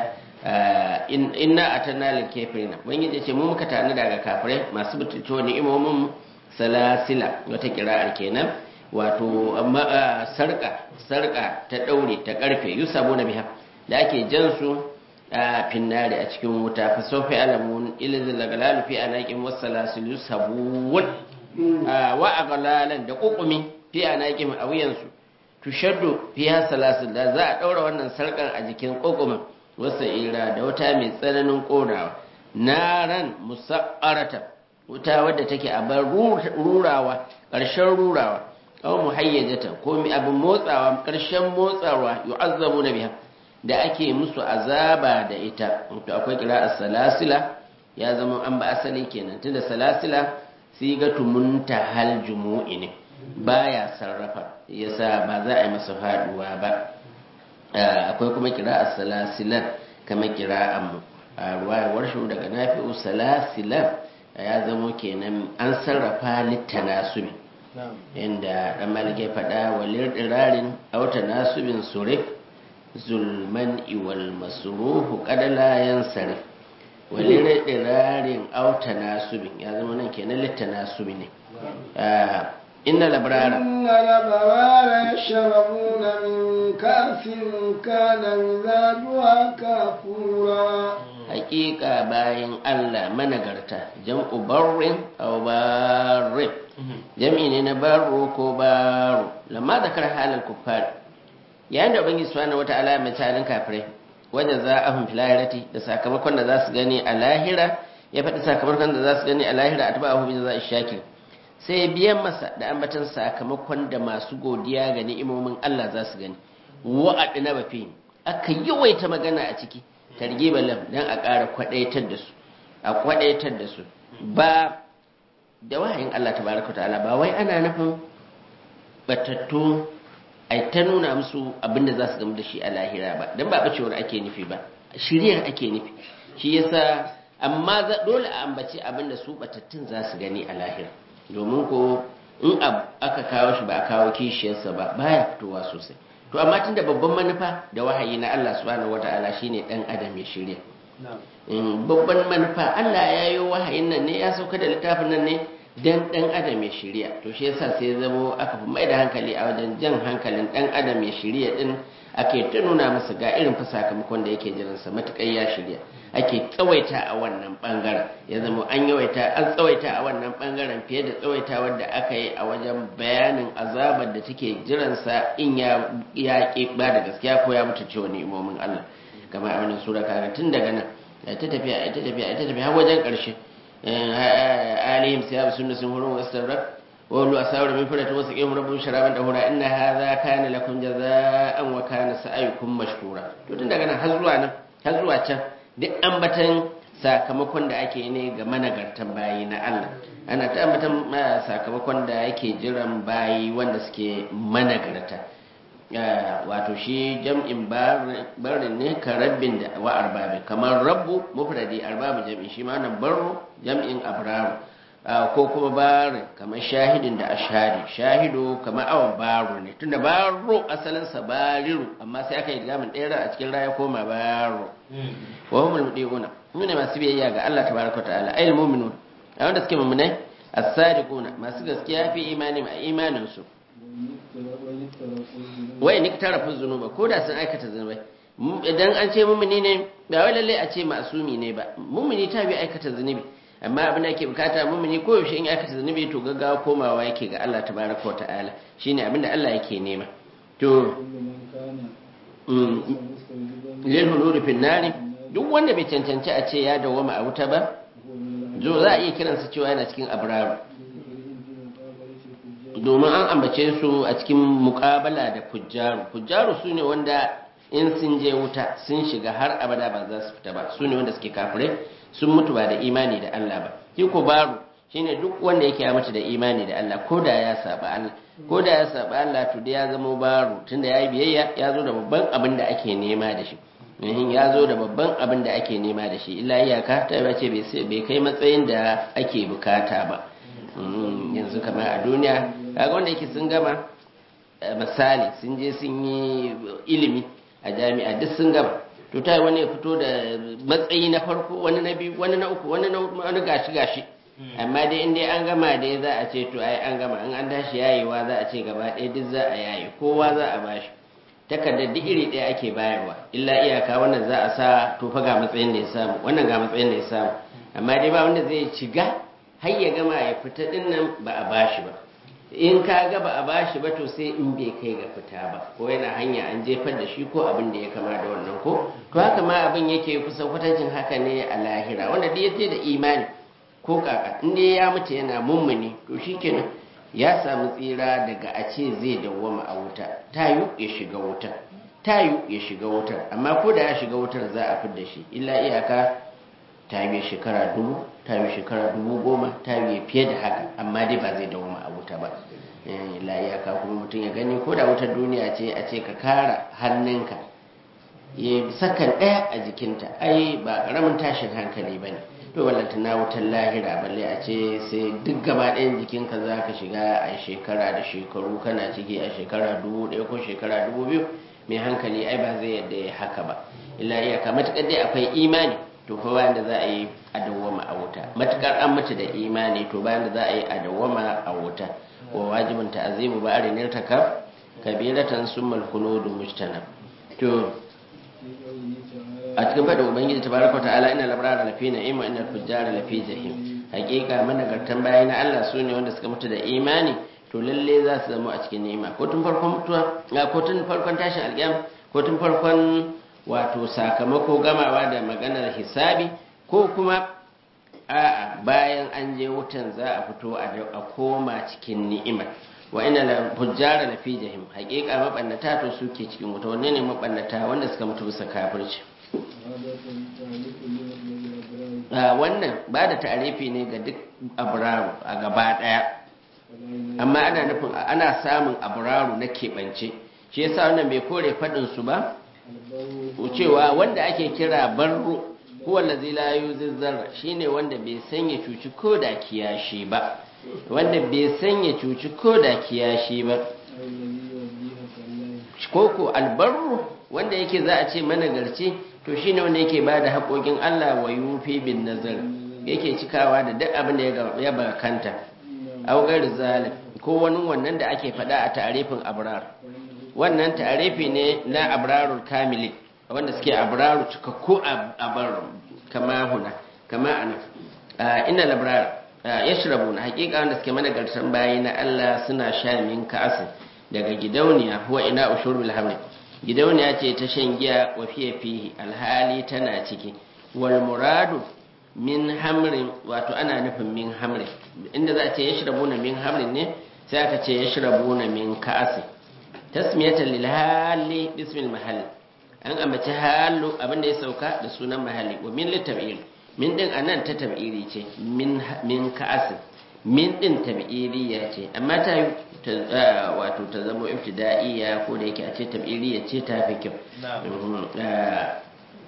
inna atanna lil kafirina ubangiji ce mu muka tani daga kafirai masu butulci wani imomin salasila wata kira'ar kenan wato sarka sarka ta daure ta karfe yusabu na biha da ake jan su a finnari a cikin wuta fa sofi alamun ilzil lagalalu fi anaqim wasalasil yusabun wa aghlalan da kukumi fi anaqim a wuyansu tushaddu fiha salasil da za a daura wannan sarkar a jikin kokumin wasa ira da wuta mai tsananin ƙonawa naran musa'arata wuta wadda take a bar rurawa ƙarshen rurawa aw muhayyajata ko mi abin motsawa ƙarshen motsawa yu'azzabu na biha da ake musu azaba da ita to akwai kira salasila ya zama an ba asali kenan tunda salasila sigatu muntahal jumu'i ne baya sarrafa yasa ba za a yi masa faduwa ba akwai kuma kira salasilan kama kira amu a ruwayar shi daga nafi'u salasilan ya zamo kenan an sarrafa littanasubi inda dan malike faɗa walir dirarin auta nasubin surif zulman iwal masruhu kadala yansarif walir dirarin auta nasubin ya zama nan kenan littanasubi ne inna labrara inna labrara yashrabuna min kafin kana mizajuha kafura hakika bayan Allah managarta jam'u barrin aw barrin jam'i ne na barro ko baro lamma zakar halal kuffar yayin da ubangiji subhanahu wata'ala mai talin kafirai wajen za a hun filahirati da sakamakon da za su gani a lahira ya faɗi sakamakon da za su gani a lahira a taba abu za a shakir sai biyan masa da ambatan sakamakon da masu godiya ga ni'imomin Allah za su gani wa'adi na bafi aka yawaita magana a ciki targiba lam dan a ƙara kwadaitar da su a kwadaitar da su ba da wahayin Allah tabaraka ta'ala ba wai ana nufin batattu ai ta nuna musu abinda za su gamu da shi a lahira ba dan ba bacewar ake nufi ba shiriyar ake nufi shi yasa amma dole a ambaci abinda su batattun za su gani a lahira domin ko in abu aka kawo shi ba a kawo kishiyarsa ba baya fitowa sosai to amma tunda babban manufa da wahayi na Allah subhanahu wataala shine dan adam ya shirya in babban manufa Allah ya yi wahayin nan ne ya sauka da littafin nan ne dan dan adam ya shirya to shi yasa sai ya zamo aka fi mai da hankali a wajen jan hankalin dan adam ya shirya din ake ta nuna masa ga irin fa sakamakon da yake jiransa matukai ya shirya ake tsawaita a wannan bangaren ya zama an yawaita an tsawaita a wannan bangaren fiye da tsawaita wadda aka yi a wajen bayanin azabar da take jiransa in ya ya ba da gaskiya ko ya mutu cewa ni'imomin Allah kamar a wannan sura kaga tun daga nan ta tafiya ta tafiya ta tafiya har wajen karshe alihim siyab sunna sun hurun wastabrak وقولوا أساور من فرة وسقيهم ربهم شرابا طهورا إن هذا كان لكم جزاء وكان سعيكم مشكورا to tun daga nan har zuwa nan har zuwa can duk ambatan sakamakon da ake ne ga managartan bayi na Allah ana ta ambatan sakamakon da yake jiran bayi wanda suke managarta wato shi jam'in barin ne ka rabbin da wa arbabi kamar rabbu mufradi arbabu jam'in shi ma nan barru jam'in abraru ko kuma barin kamar shahidin da ashari shahidu kamar awon baro ne tunda baro asalinsa bariru amma sai aka yi gamin ɗaya a cikin raya koma baro wa humul mudiuna mu ne masu biyayya ga Allah tabaraka ta'ala ayyul mu'minun a wanda suke mu'minai as-sadiquna masu gaskiya fi imani ma imanin su wai ni tarafu zunuba ko da sun aikata zunubai idan an ce mu'mini ne ba wai lalle a ce ma'asumi ne ba mu'mini ta bi aikata zunubi amma abin da ake bukata mumini ko yaushe in aka zunubi to gaggawa komawa yake ga Allah tabaraka wa ta'ala shine abin da Allah yake nema to lil hulul fi nari duk wanda bai cancanci a ce ya dawama a wuta ba zo za a iya kiransa cewa yana cikin abraru domin an ambace su a cikin muƙabala da fujjaru fujjaru su ne wanda in sun je wuta sun shiga har abada ba za su fita ba su ne wanda suke kafirai sun mutu ba da imani da Allah ba shi ko baro shine duk wanda yake ya mutu da imani da Allah ko da ya saba Allah ko da ya saba Allah to da ya zama baro tunda yayi biyayya ya zo da babban abin da ake nema da shi in ya zo da babban abin da ake nema da shi illa iyaka ta yi ce bai kai matsayin da ake bukata ba yanzu kamar a duniya kaga wanda yake sun gama misali sun je sun yi ilimi a jami'a duk sun gama to ta wani ya fito da matsayi na farko wani na biyu wani na uku wani na wani gashi gashi amma dai in dai an gama dai za a ce to ai an gama in an tashi yayewa za a ce gaba ɗaya duk za a yaye kowa za a bashi takardar duk iri ɗaya ake bayarwa illa iyaka wannan za a sa to fa ga matsayin da ya samu wannan ga matsayin da ya samu amma dai ba wanda zai shiga har ya gama ya fita din nan ba a bashi ba in ka ga ba a bashi ba to sai in bai kai ga fita ba ko yana hanya an jefar da shi ko abin da ya kama da wannan ko to haka ma abin yake kusan kwatancin haka ne a lahira wanda duk yace da imani ko kaka in dai ya mutu yana mummuni to shikenan ya samu tsira daga a ce zai dawwama a wuta tayu ya shiga wutar tayu ya shiga wutar amma ko da ya shiga wutar za a fidda shi illa iyaka tayu shekara dubu tayu shekara dubu goma tayu fiye da haka amma dai ba zai dawwama a wuta ba illa iyaka kuma mutum ya gani ko da wutar duniya ce a ce ka kara hannunka ya sakan ɗaya a jikinta ai ba ƙaramin tashin hankali ba ne to wallanta na wutar lahira balle a ce sai duk gaba ɗayan jikinka za ka shiga a shekara da shekaru kana ciki a shekara dubu ɗaya ko shekara dubu biyu mai hankali ai ba zai yadda ya haka ba illa iyaka matuƙar dai akwai imani to fa bayan da za a yi a dawwama a wuta matuƙar an mutu da imani to bayan da za a yi a dawwama a wuta wa wajibin ta'azimu ba arin irtakab kabiratan summal khuludu mujtanab to a cikin faɗin ubangiji tabaraka ta'ala ina labrara lafi na'im wa ina fujjara lafi jahim hakika managartan bayan na Allah su ne wanda suka mutu da imani to lalle za su zama a cikin ni'ima ko tun farkon mutuwa ko tun farkon tashin alƙiyam ko tun farkon wato sakamako gamawa da maganar hisabi ko kuma a'a bayan an je wutan za a fito a koma cikin ni'imar wa ina la fujjara la fi jahim haƙiƙa mabannata to suke cikin wuta wanne ne mabannata wanda suka mutu bisa kafirci wannan ba da ta'arifi ne ga duk abraru a gaba ɗaya amma ana nufin ana samun abraru na keɓance shi yasa wannan bai kore faɗin su ba cewa wanda ake kira barru huwa allazi la yuzizzar shine wanda bai sanya cuci ko da kiyashi ba wanda bai san ya cuci ko da kiyashi ba أو الذي يؤدي حق الله ko ko albarru wanda yake za a ce managarci to shine wanda yake ba da haƙoƙin Allah wa yufi bin nazar yake cikawa da duk abin da ya ga- ya bakanta augar zalim ko wani wannan da ake faɗa a tarifin abrar wannan tarifi ne na abrarul kamili wanda suke abraru cikakku a abar kama huna kama ana ina labrar yashrabu na hakika wanda suke managartan bayi na Allah suna sha min ka'asin daga gidauniya huwa ina ushurul hamri gidauniya ce ta shan giya wa fiye fihi alhali tana ciki wal muradu min hamrin wato ana nufin min hamrin inda za a ce yashrabuna min hamrin ne sai aka ce yashrabuna min ka'asin tasmiyatan lil hali bismil mahall an ambaci halu abinda ya sauka da sunan mahalli wa min litab'il min din anan ta tab'iri ce min min ka'asin min din tab'iriya ce amma ta yi ta wato ta zama ibtida'iyya ko da yake a ce tab'iriya ce ta fi kyau Mhm. Ah,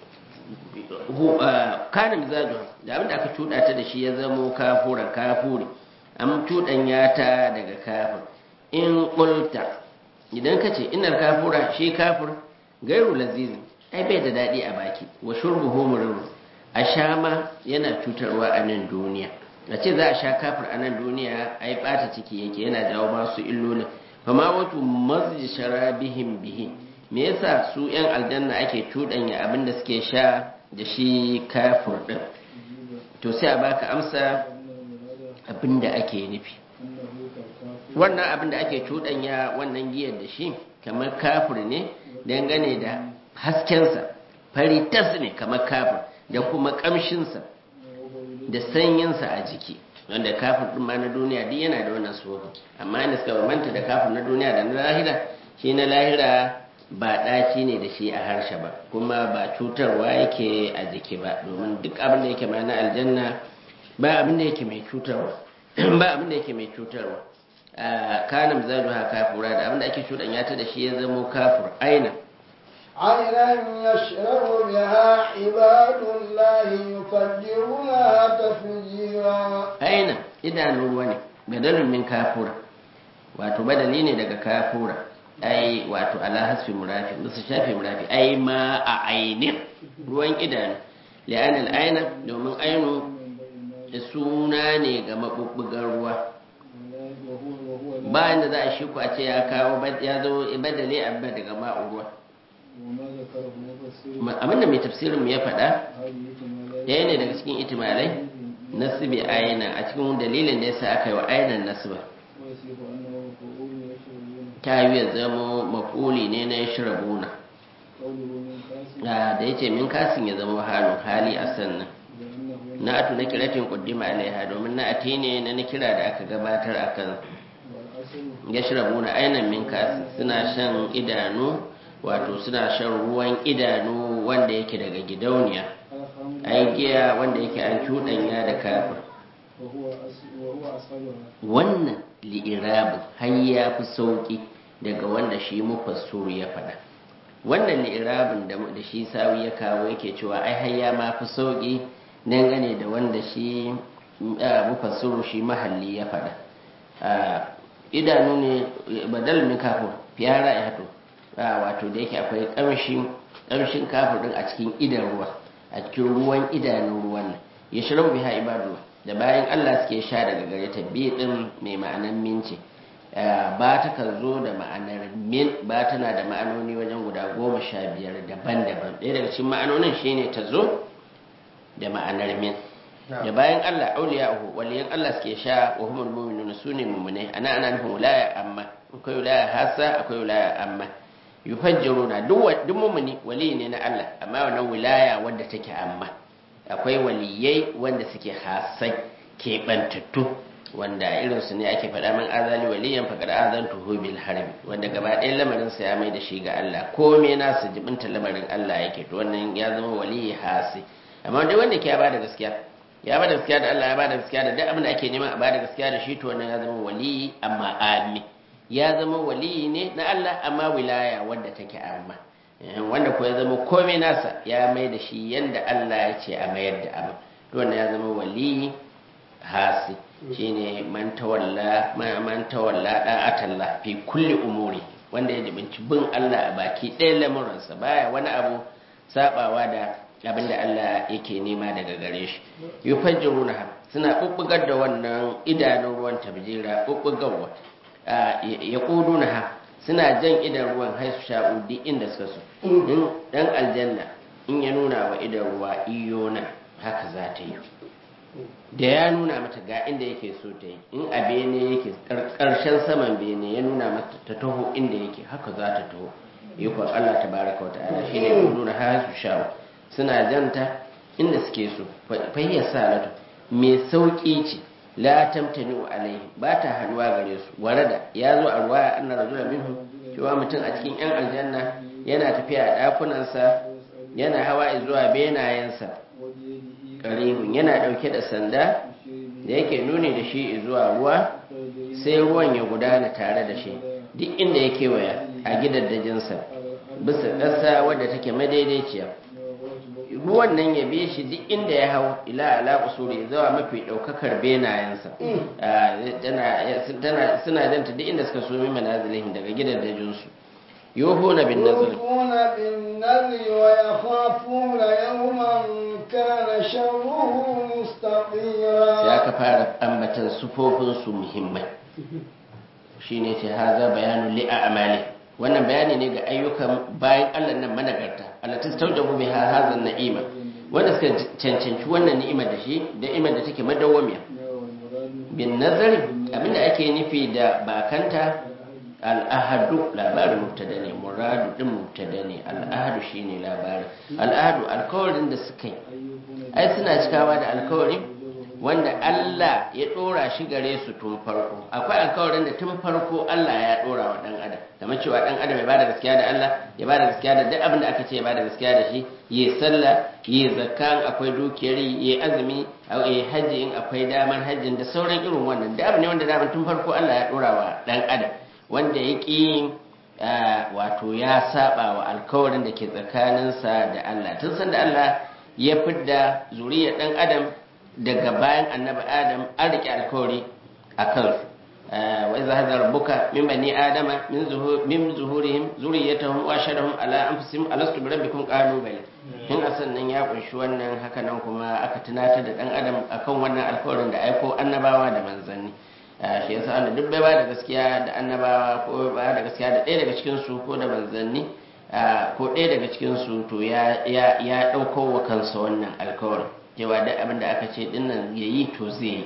hu- ah, kana mizaju da abinda aka cuda ta da shi ya zamo kafuran kafuri an cuɗanya ta daga kafir in qulta idan ka ce inar kafura shi kafir gairu lazizin ai bai da daɗi a baki wa shurbuhu murru a sha ma yana cutarwa a nan duniya a ce za a sha kafir a nan duniya ai ɓata ciki yake yana jawo masu illolin fama wato mazji sharabihim bihi me yasa su yan aljanna ake cuɗanya abin da suke sha da shi kafir ɗin to sai a baka amsa abin da ake nufi wannan abin da ake cuɗanya wannan giyar da shi kamar kafir ne dangane da haskensa fari tas ne kamar kafir da kuma ƙamshinsa da sanyinsa a jiki wanda kafir ɗin ma na duniya duk yana da wannan sufa amma inda suka bambanta da kafir na duniya da na lahira shi na lahira ba ɗaci ne da shi a harshe ba kuma ba cutarwa yake a jiki ba domin duk abin da yake ma na aljanna ba abin da yake mai cutarwa ba abin da yake mai cutarwa kana mizalu ha kafura da abin da ake cuɗanya ta da shi ya zamo kafur aina عينا يشرب بها عباد الله يفجرونها تفجيرا aina idanun ruwa ne badalun min kafura wato badali ne daga kafura ai wato ala hasfi murafi musu shafi murafi ai ma a ainin ruwan idanu li'an al'aina domin ainu da suna ne ga mabubbugan ruwa bayan da za a shi ku a ce ya kawo ya zo badali abba daga ma'u ruwa وما ذكره مفسر abinda mai tafsirin mu ya faɗa هذه كمالات ɗaya ne daga cikin itimalai nasibi aina a cikin dalilin da yasa aka yi wa ainan nasba ويصف أنه مفعول يشربون ta yi ya zama mafuli ne na yashrabuna قوله من كاس da da yace min kasin ya zama halin hali a sannan لأنه na atu na kiratin kuddima alaiha domin na ati ne na na kira da aka gabatar a kan والأصل yashrabuna ainan min kasin suna shan idanu wato suna shan ruwan idanu wanda yake daga gidauniya الخمر ai giya wanda yake an cuɗanya da kafir وهو أصل وهو أصلها wannan li'irabin har ya fi sauƙi daga wanda shi mufassuru ya faɗa wannan li'irabin da da shi sawi ya kawo yake cewa ai har ya ma fi sauƙi dangane da wanda shi ah, mufassiru shi mahalli ya faɗa Ah, idanu ne badal min kafin fiyara ya hato Ah, wato da yake akwai ƙamshin ƙamshin kafin ɗin a cikin idan ruwa a cikin ruwan idanun ruwan nan ya shirin biha ibadu da bayan Allah suke sha daga gare ta bi din mai ma'anan minci ba ta kan zo da ma'anar min ba tana da ma'anoni wajen guda goma sha biyar daban-daban ɗaya daga cikin ma'anonin shine ta zo da ma'anar min da bayan Allah auliya'uhu waliyan Allah suke sha wa humul mu'minun sune mu'minai ana ana nufin wilaya amma akwai wilaya hasa akwai wilaya amma yufajjiruna duk wa- duk mu'mini wali ne na Allah amma wannan wilaya wadda take amma akwai waliyai wanda suke hasai keɓantattu wanda irinsu ne ake faɗa min azali waliyan faƙar azan tuhu bil harbi wanda gaba ɗayan lamarin sa ya mai da shi ga Allah komai nasu jibinta lamarin Allah yake to wannan ya zama waliyi hasi amma dai wanda ke ya bada gaskiya ya bada gaskiya da Allah ya bada gaskiya da duk abin da ake nema a bada gaskiya da shi to wannan ya zama waliyi amma ami ya zama waliyi ne na Allah amma wilaya wadda take amma Eh, wanda ko ya zama komai nasa ya mai da shi yanda Allah ya ce a mayar da abin to wannan ya zama waliyi hasi shine man tawalla man tawalla da'atallah fi kulli umuri wanda ya jibinci bin Allah a baki ɗaya lamuransa baya wani abu sabawa da abin da Allah yake nema daga gare shi yufajjiruna suna bubbugar da wannan idanun ruwan tabjira bubbugarwa ya kuduna ha suna jan idan ruwan haisu sha'u duk inda suka so in dan aljanna in ya nuna wa idan ruwa iyo nan haka za ta yi da ya nuna mata ga inda yake so ta yi in a bene yake karshen saman bene ya nuna mata ta taho inda yake haka za ta taho ikon Allah ta baraka wata ala shi ne nuna haisu sha'u suna janta inda suke so fayyar salatu mai sauƙi ce la tamtani alaihi ba ta haduwa gare su warada ya zo a ruwaya anna rajula minhu cewa mutum a cikin yan aljanna yana tafiya a ɗakunansa yana hawa zuwa benayensa karibun yana ɗauke da sanda da yake nuni da shi zuwa ruwa sai ruwan ya gudana tare da shi duk inda ya kewaya a gidaddajinsa bisa ƙasa wadda take madaidaiciya ruwan nan ya bi shi duk inda ya hau ila ala usuri zuwa mafi daukakar benayensa suna janta duk inda suka so min manazilihim daga gidajen su yuhuna bin nazr يوفون بالنذر ويخافون يوما كان شره sai مستطيرا aka fara ambatan sufofin su muhimmai shine ce haza bayanu li a'mali wannan bayani ne ga ayyukan bayan Allah nan managarta allati tawjabu biha hadha na'ima wanda suka cancanci wannan ni'imar da shi da ni'imar da take madawwamiya bin nazari abinda ake nufi da bakanta al'ahadu labarin mubtada ne muradu din mubtada ne al'ahadu shine labarin al'ahadu alkawarin da suka yi ai suna cikawa da alkawari wanda Allah ya dora shi gare su tun farko akwai alkawarin da tun farko Allah ya dora wa dan adam kamar cewa dan adam ya bada gaskiya da Allah ya bada gaskiya da duk abin da aka ce ya bada gaskiya da shi yi sallah yi zakka akwai dukiyar yi azumi yi haji in akwai damar hajjin da sauran irin wannan da abu ne wanda daman tun farko Allah ya dora wa dan adam wanda ya ƙi wato ya saba wa alkawarin da ke tsakaninsa da Allah tun san da Allah ya fidda zuriyar dan adam daga bayan annabi adam an riƙe alkawari a kansu wa iza hadar rabbuka min bani adama min zuhur min zuhurihim zuriyatahum wa ashhadahum ala anfusihim alastu bi rabbikum qalu bala in asan nan ya kunshi wannan haka nan kuma aka tunatar da dan adam akan wannan alkawarin da aiko annabawa da manzanni shi yasa Allah duk bai ba da gaskiya da annabawa ko ba da gaskiya da ɗaya daga cikin su ko da manzanni ko ɗaya daga cikin su to ya ya ya dauko wa kansa wannan alkawarin cewa duk abin da aka ce dinnan yayi to zai yi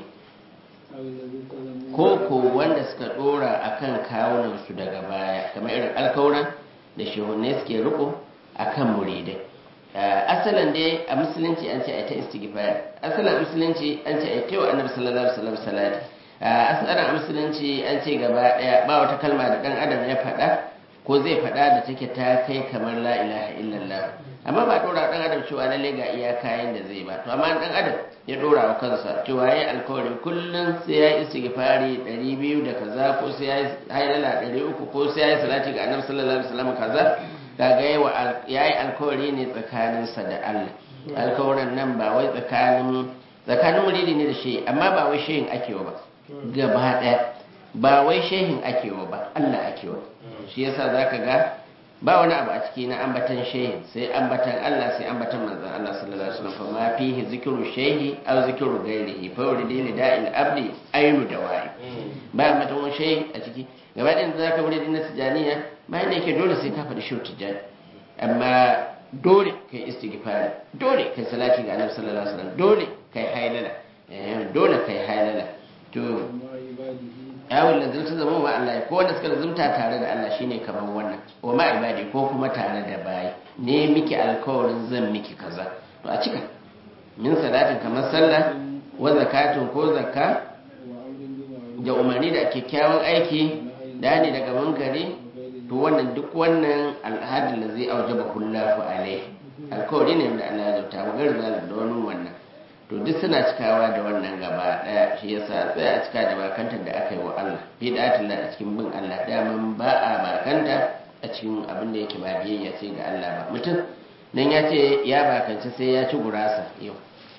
ko ko wanda suka dora akan kawunan su daga baya kamar irin alkawuran da shehunne suke riko akan muridai asalin dai a musulunci an ce a ta istighfar asalin musulunci an ce a ta wa annabi sallallahu alaihi wasallam salati asalin a musulunci an ce gaba daya ba wata kalma da dan adam ya faɗa ko zai faɗa da take ta kai kamar la ilaha illallah amma ba dora dan adam cewa lalle ga iya kayan da zai ba to amma dan adam ya dora wa kansa cewa yayi alkawari kullun sai ya istighfari 200 da kaza ko sai ya hailala 300 ko sai ya yi salati ga annabi sallallahu alaihi wasallam kaza kaga yayi alkawari ne tsakaninsa da Allah alkawarin nan ba wai tsakanin tsakanin muridi ne da shi amma ba wai shehin akewa ba gaba ɗaya ba wai shehin akewa ba Allah akewa shi yasa zaka ga ba wani abu a ciki na ambatan shehin sai ambatan Allah sai ambatan manzon Allah sallallahu alaihi wasallam fa ma fihi zikru shehi aw zikru ghairihi fa uridi li da'il abdi aynu dawai ba ambatan wani shehi a ciki gaba ɗayan da zaka wuri na tijaniya bayan da yake dole sai ka faɗi shehu tijani amma dole kai istighfari dole kai salati ga annabi sallallahu alaihi wasallam dole kai hailala dole kai hailala to yawon da zumta zama wa Allah ko wanda suka zumta tare da Allah shine kamar wannan wa ma ibadi ko kuma tare da bayi ne miki alkawarin zan miki kaza to a cika min salatin kamar sallah wa zakatun ko zakka da umarni da kyakkyawan aiki da ne daga munkari to wannan duk wannan al'adun da zai aujaba kullahu alaihi alkawari ne da Allah ya zauta wa garza da wani wannan to duk suna cikawa da wannan gaba daya shi yasa tsaya a cika da bakantar da aka yi wa Allah fi datin a cikin bin Allah daman ba a bakanta a cikin abin da yake ba biyayya sai ga Allah ba mutum nan ya ce ya bakanci sai ya ci gurasa yau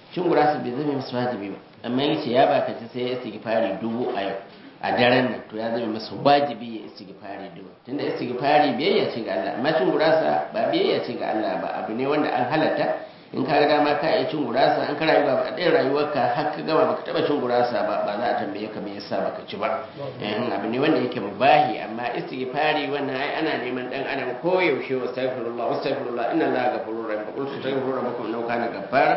cin gurasa bai zama musu wajibi ba amma yace ya baka ci sai ya istighfari dubu a yau a daren nan to ya zama masa wajibi ya istighfari dubu tunda istighfari biyayya ce ga Allah amma cin gurasa ba biyayya ce ga Allah ba abu ne wanda an halatta in ka ga dama ka iya cin gurasa in ka rayu ba a ɗaya rayuwarka har ka gama baka taɓa cin gurasa ba ba za a tambaye ka me yasa baka ci ba eh abu ne wanda yake mubahi amma istighfari wannan ai ana neman dan adam ko yaushe wastaghfirullah wastaghfirullah inna allaha ghafurur rahim qul astaghfiru rabbakum innahu kana ghaffara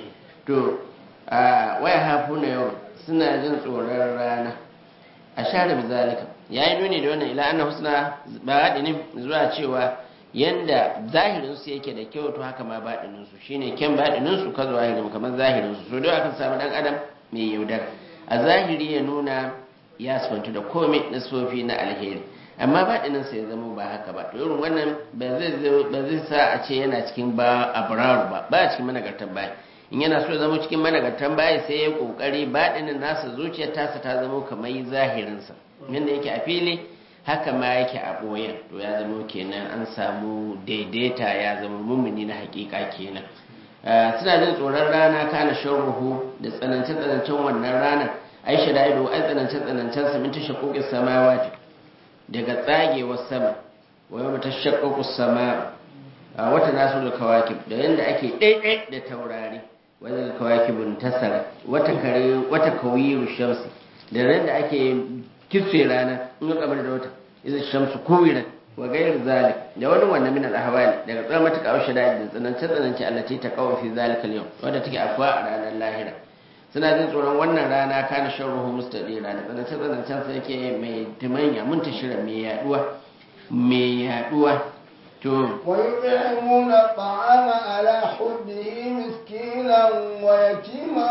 to a waya hafuna yau suna jin tsoron rana a share bizalika yayi nuni da wannan ila anna husna ba'adinin zuwa cewa yanda zahirin su yake da kyau to haka ma baɗinin su shine kyan baɗinin su ka zahirin kamar zahirin su so da akan samu dan adam mai yaudar a zahiri ya nuna ya sifantu da komai na sofi na alheri amma baɗinin sa ya zama ba haka ba to irin wannan ba zai ba zai sa a ce yana cikin ba abraru ba ba cikin managartan baya in yana so ya zama cikin managartan baya sai ya kokari baɗinin nasa zuciyar tasa ta zama kamar zahirinsa yanda yake a fili haka ma yake a ɓoyen to ya zama kenan an samu daidaita ya zama mummuni na hakika kenan suna jin tsoron rana kana sharruhu da tsanance tsanancen wannan rana aisha da ido ai tsanance tsanancen sa min tashaqqu samawati daga tsagewar sama wa yawma tashaqqu sama a wata nasu da kawakib da yanda ake daidai da taurari wanda kawakibun tasara wata kare wata kawiru shamsi da ran da ake kitse rana in ga kamar da wata idan shamsu kuwirat wa gairu zalik da wani wannan min al-ahwali daga tsawon matuƙa aushe da da tsanance tsanance allati ta kawo fi zalika al-yawm wanda take afwa a ranar lahira suna jin tsoron wannan rana kana sharruhu mustadira da tsanance tsanancen sa yake mai timanya muntashira mai yaduwa mai yaduwa to ويطعمون الطعام على حبه مسكينا ويتيما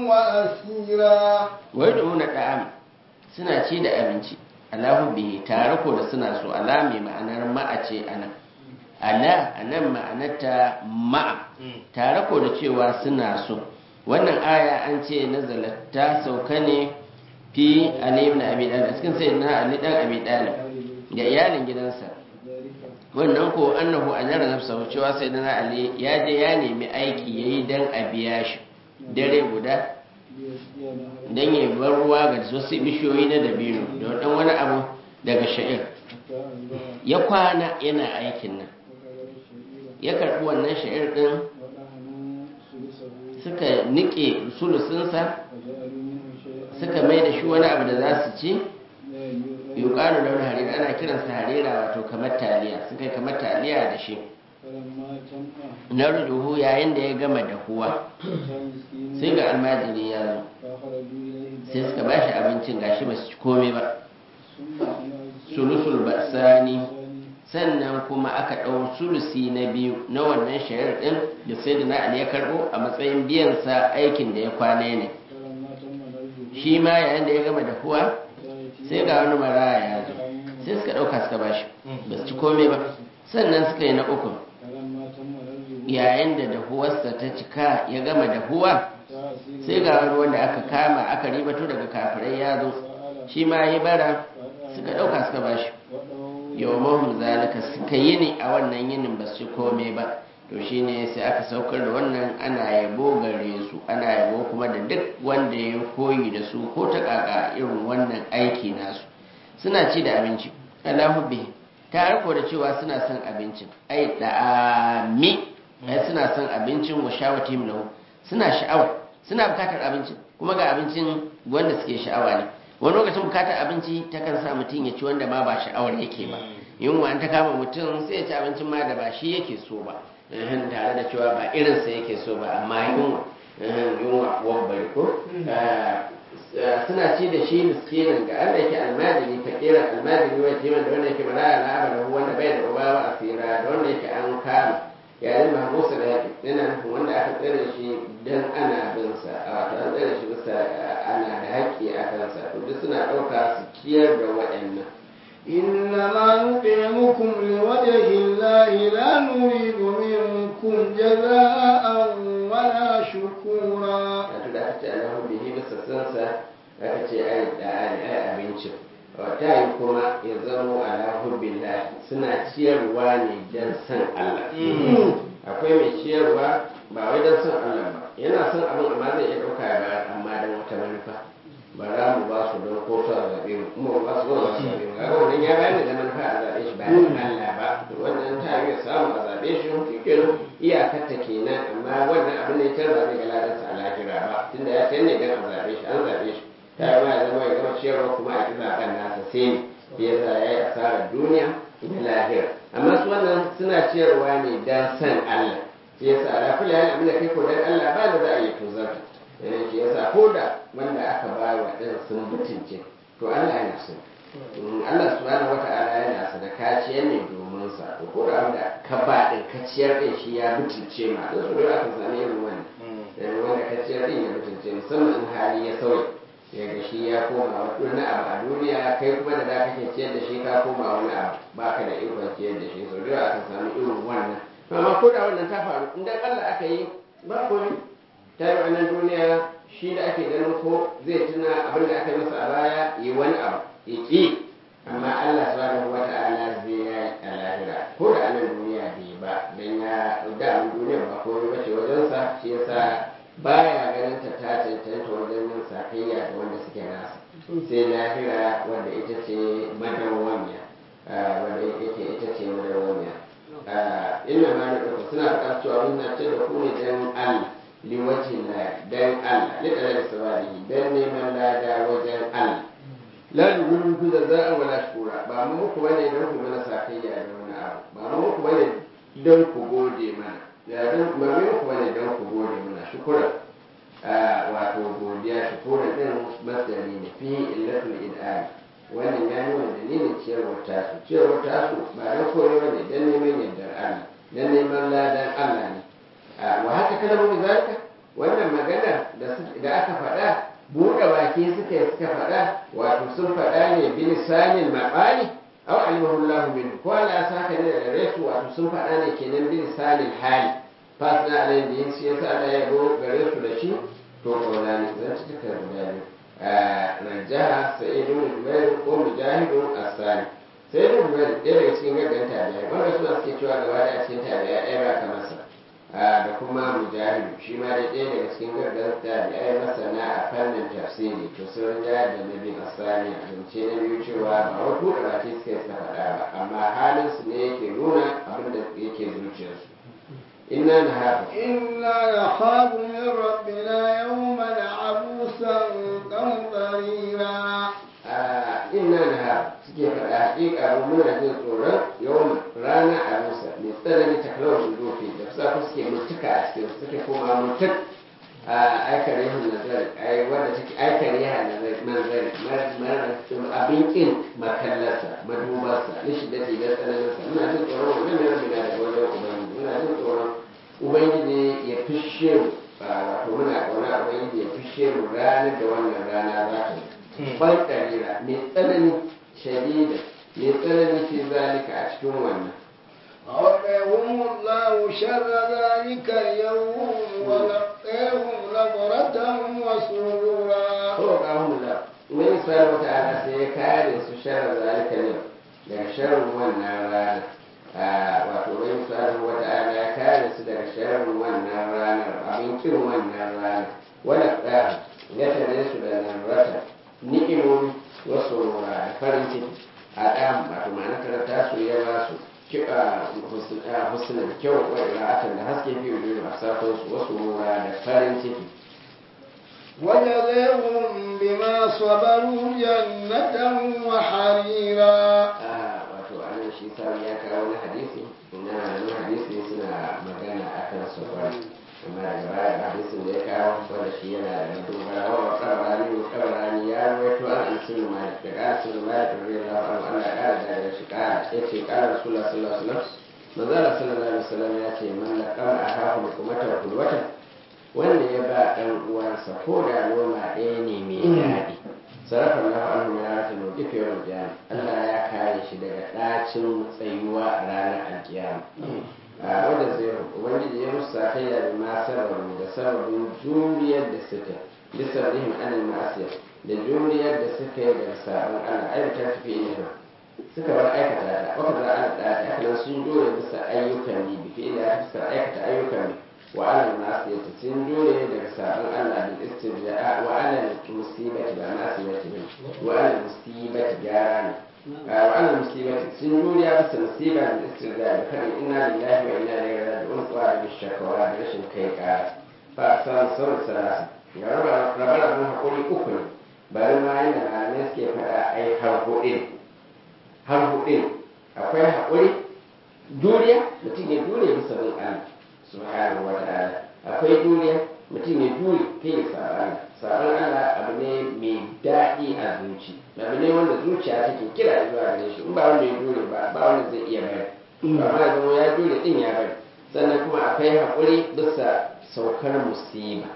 وأسيرا ويدعون da'am suna ci da abinci alahu bihi tare ko da suna so ala mai ma'anar ma'a ce anan ala anan ma'anarta ma'a tare ko da cewa suna so wannan aya an ce nazalat ta sauka ne fi ali ibn abi talib cikin sayyidina ali dan abi talib da iyalin gidansa wannan ko annahu ajara nafsahu cewa sayyidina ali ya je ya nemi aiki yayi dan a biya shi dare guda don ya bar ruwa ga wasu bishiyoyi na dabino da dan wani abu daga sha'ir ya kwana yana aikin nan ya karɓi wannan sha'ir ɗin suka nike sulusinsa suka mai da shi wani abu da za su ci yuƙaru da wani harira ana kiransa harira wato kamar taliya suka yi kamar taliya da shi na rujuhu yayin da ya gama dahuwa sai ga almajiri ya zo sai suka ba shi abincin gashi ba su ci komai ba sulusul basani sannan kuma aka ɗau sulusi na biyu na wannan shayar ɗin da sai da na ali ya karɓo a matsayin biyansa aikin da ya kwana ne shi ma yayin da ya gama dahuwa sai ga wani maraya ya zo sai suka ɗauka suka ba shi ba su ci komai ba sannan suka yi na uku yayin da dahuwarsa ta cika ya gama dahuwa sai ga wani wanda aka kama aka ribato daga kafirai ya zo shi ma ya bara suka ɗauka suka ba shi yawon zalika suka yi ne a wannan yinin ba su kome ba to shi ne sai aka saukar da wannan ana yabo gare su ana yabo kuma da duk wanda ya koyi da su ko ta kaka irin wannan aiki nasu suna ci da abinci alahu bihi tare ko da cewa suna son abincin ai da'ami ai suna son abincin wa shawatim lahu suna sha'awa suna bukatar abincin kuma ga abincin wanda suke sha'awa ne wani lokacin bukatar abinci ta kan sa mutum ya ci wanda ma ba sha'awar yake ba yunwa an ta kama mutum sai ya ci abincin ma da ba shi yake so ba tare da cewa ba irinsa yake so ba amma yunwa yunwa wabbar ko suna ci da shi miskinin ga Allah yake almajiri fakiran almajiri wa jiman da wanda yake maraya na abada wanda bai da uba wa asira da wanda yake an kama yayin mahmusa da yake yana nufin wanda aka tsare shi dan ana bin sa a wato an tsare shi bisa ana da haƙƙi a kansa to duk suna ɗauka su ciyar da waɗannan إنما نطعمكم لوجه الله لا نريد منكم جزاء ولا شكورا wato da aka ce alahu bihi bisa sansa aka ce ai da ai abincin wata yi kuma ya zamo ala hubbillah suna ciyarwa ne don san Allah akwai mai ciyarwa ba wai don san Allah ba yana son abin amma zai iya ɗauka ya bayar amma don wata manufa ba za mu ba su don ko su a zaɓe mu kuma ba su ba su zaɓe mu kaga wannan ya bayar da manufa a zaɓe shi ba da Allah ba to wannan ta yi samu a zaɓe shi shi kenan iyakar ta kenan amma wannan abin da ya tarba zai ga ladansa a lahira ba tunda ya kai ne don a zaɓe shi an zaɓe shi ta yi ma ya zama ya gama ciyarwa kuma a ƙi zaɓen nasa sai ne ya sa ya yi asarar duniya da lahira amma su wannan suna ciyarwa ne don san Allah shi yasa ala kulli hal abin da kai ko dan Allah ba da za a yi tozarta eh shi yasa ko da wanda aka ba wa din sun mutunce to Allah yana so Mm, Allah subhanahu wata'ala yana sa da kaciyar ne domin sa to ko da wanda ka ba din kaciyar din shi ya mutunce ma don su dole aka sami irin wannan eh wanda kaciyar din ya mutunce musamman in hali ya sauya yaga shi ya koma wani abu a duniya kai kuma da da kake ciyar da shi ka koma wani abu baka da ikon ciyar da shi sau da yawa aka sami irin wannan amma ko da wannan ta faru in dan Allah aka yi ba komai ta yi wannan duniya shi da ake ganin ko zai tuna abin da aka yi masa a baya yi wani abu ya ƙi amma Allah subhanahu wa ta'ala zai ya yi a lahira ko da anan duniya bai ba dan ya da mun duniya ba komai bace wajensa shi yasa baya ganin ta ta cancanta wajen yin sakayya da wanda suke nasa sai lahira wanda ita ce madawwamiya wanda yake ita ce madawwamiya inna ma na ɗauka suna faɗa cewa mun na ce da ku ne dan Allah liwacin la dan Allah li dalal sawabihi dan neman lada wajen Allah la yughru ku da za'a wala shukura ba mu muku bane dan ku mana sakayya da wani abu ba mu muku bane dan ku gode mana ya dan ba mu muku bane dan ku gode mana shukura wato godiya shukura din masdari ne fi illatul id'am wannan ya nuna dalilin ciyarwar tasu ciyarwar tasu ba don koyo ba ne don neman yardar Allah don neman ladan Allah ne wa haka kalmomin zalika wannan magana da aka faɗa buɗe baki suka yi suka faɗa wato sun faɗa ne bin sanin maɓali aw alimahullahu min ko Allah saka ne da gare su wato sun faɗa ne kenan bin sanin hali fasna alayhi da yin shi yasa Allah ya go gare su da shi to kaulani zan ci ta guda biyu rajaha sa'id ibn jubair ko mujahid as-sani sai ibn jubair ɗaya daga cikin gaggan tabi'a wanda suna suke cewa gaba da cikin tabi'a ɗaya ba kamar sa da kuma mujahid shi ma dai ɗaya daga cikin gaggan tabi'a masana a fannin tafsiri to sun ja da nabi as-sani a zance na biyu cewa ba wai buɗe baki suka yi suka faɗa ba amma halin su ne yake nuna abin da yake zuciyarsu inna nahafu إنا نخاف من ربنا يوما عبوسا قمطريرا inna na ha suke faɗa haƙiƙa mu muna jin tsoron yawan rana a musa mai tsanani ta kalawar dofi da safe suke mutuka a cikin suke koma mutuk a aikar yahan nazari ai wanda take aikar yahan nazari manzari abin kin makallarsa madubarsa na shiddati da tsananinsa muna jin tsoron wannan ne rabbi na daga wajen ubangiji muna jin tsoron ubangiji ya fishe mu wato muna ƙauna ubangiji ya fishe mu ranar da wannan rana za ta yi ban ƙarira mai tsanani shadida mai tsanani fi zalika a cikin wannan وقهم الله شر ذلك اليوم ولقيهم نظرة وسرورا ko kahun la mai subhanahu wa ta'ala sai ya kare su sharra zalika ne daga sharrin wannan rana wato mai subhanahu wa ta'ala ya kare su daga sharrin wannan ranar abin kin wannan rana wala qahu ya tare su da nan rata ni'imomi wasu rura da farin ciki a ɗan wato ma'ana karanta su ya ba su kiɓa husnan kyau wa ira'atan da haske fi wujudu a sakon su wasu rura da farin ciki وجزيهم بما صبروا جنة وحريرا wato anan shi sami ya kawo wani hadisi na wani hadisi suna magana akan safar amma daga baya da hadisin da ya kawo wanda shi yana da dogara wa kabarani wa kabarani ya rawaito an anasin malik daga anasin malik radiyallahu anhu Allah ya kara daga shi kara yace kara rasulullah sallallahu alaihi wasallam manzala sallallahu alaihi wasallam ya ce man laqama akahu hukumatan kulwatan wanda ya ba dan uwansa ko da noma ɗaya ne mai daɗi sarrafa Allah anhu min ratul mawqif yawm al-qiyamah Allah ya kare shi daga ɗacin tsayuwa a ranar alkiyama a wanda zai ubangiji ya musu sakayya da ma sababu da sababin juriyar da suka bisa rihim anil ma'asiya da juriyar da suka yi daga sabon Allah ai ta tafi ilimi suka bar aikata ta wata za a da ta haka sun jure bisa ayyukan ne bi fi'ila ta fuskar aikata ayyukan ne wa alal nasiyati sun jure daga sabon Allah bil istirja'a wa alal musibati ba nasiyati ne wa alal musibati gyara ne wa alal musibati sun jure ya bisa musiba bil istirja'a da kadin inna lillahi wa inna ilaihi raji'un wa da shakwa da rashin kai kara fa san sauran salasa ga raba raba hakuri uku ne bari ma yana malamai suke faɗa ai har huɗin har huɗin akwai haƙuri juriya mutum ya jure bisa bin Allah subhanahu wa ta'ala akwai juriya mutum ya jure kai ya saba Allah saban Allah abu ne mai daɗi a zuci abu ne wanda zuciya take kira zuwa gare shi in ba wanda ya jure ba ba wanda zai iya bari amma ya zama ya jure din ya bari sannan kuma akwai haƙuri bisa saukar musiba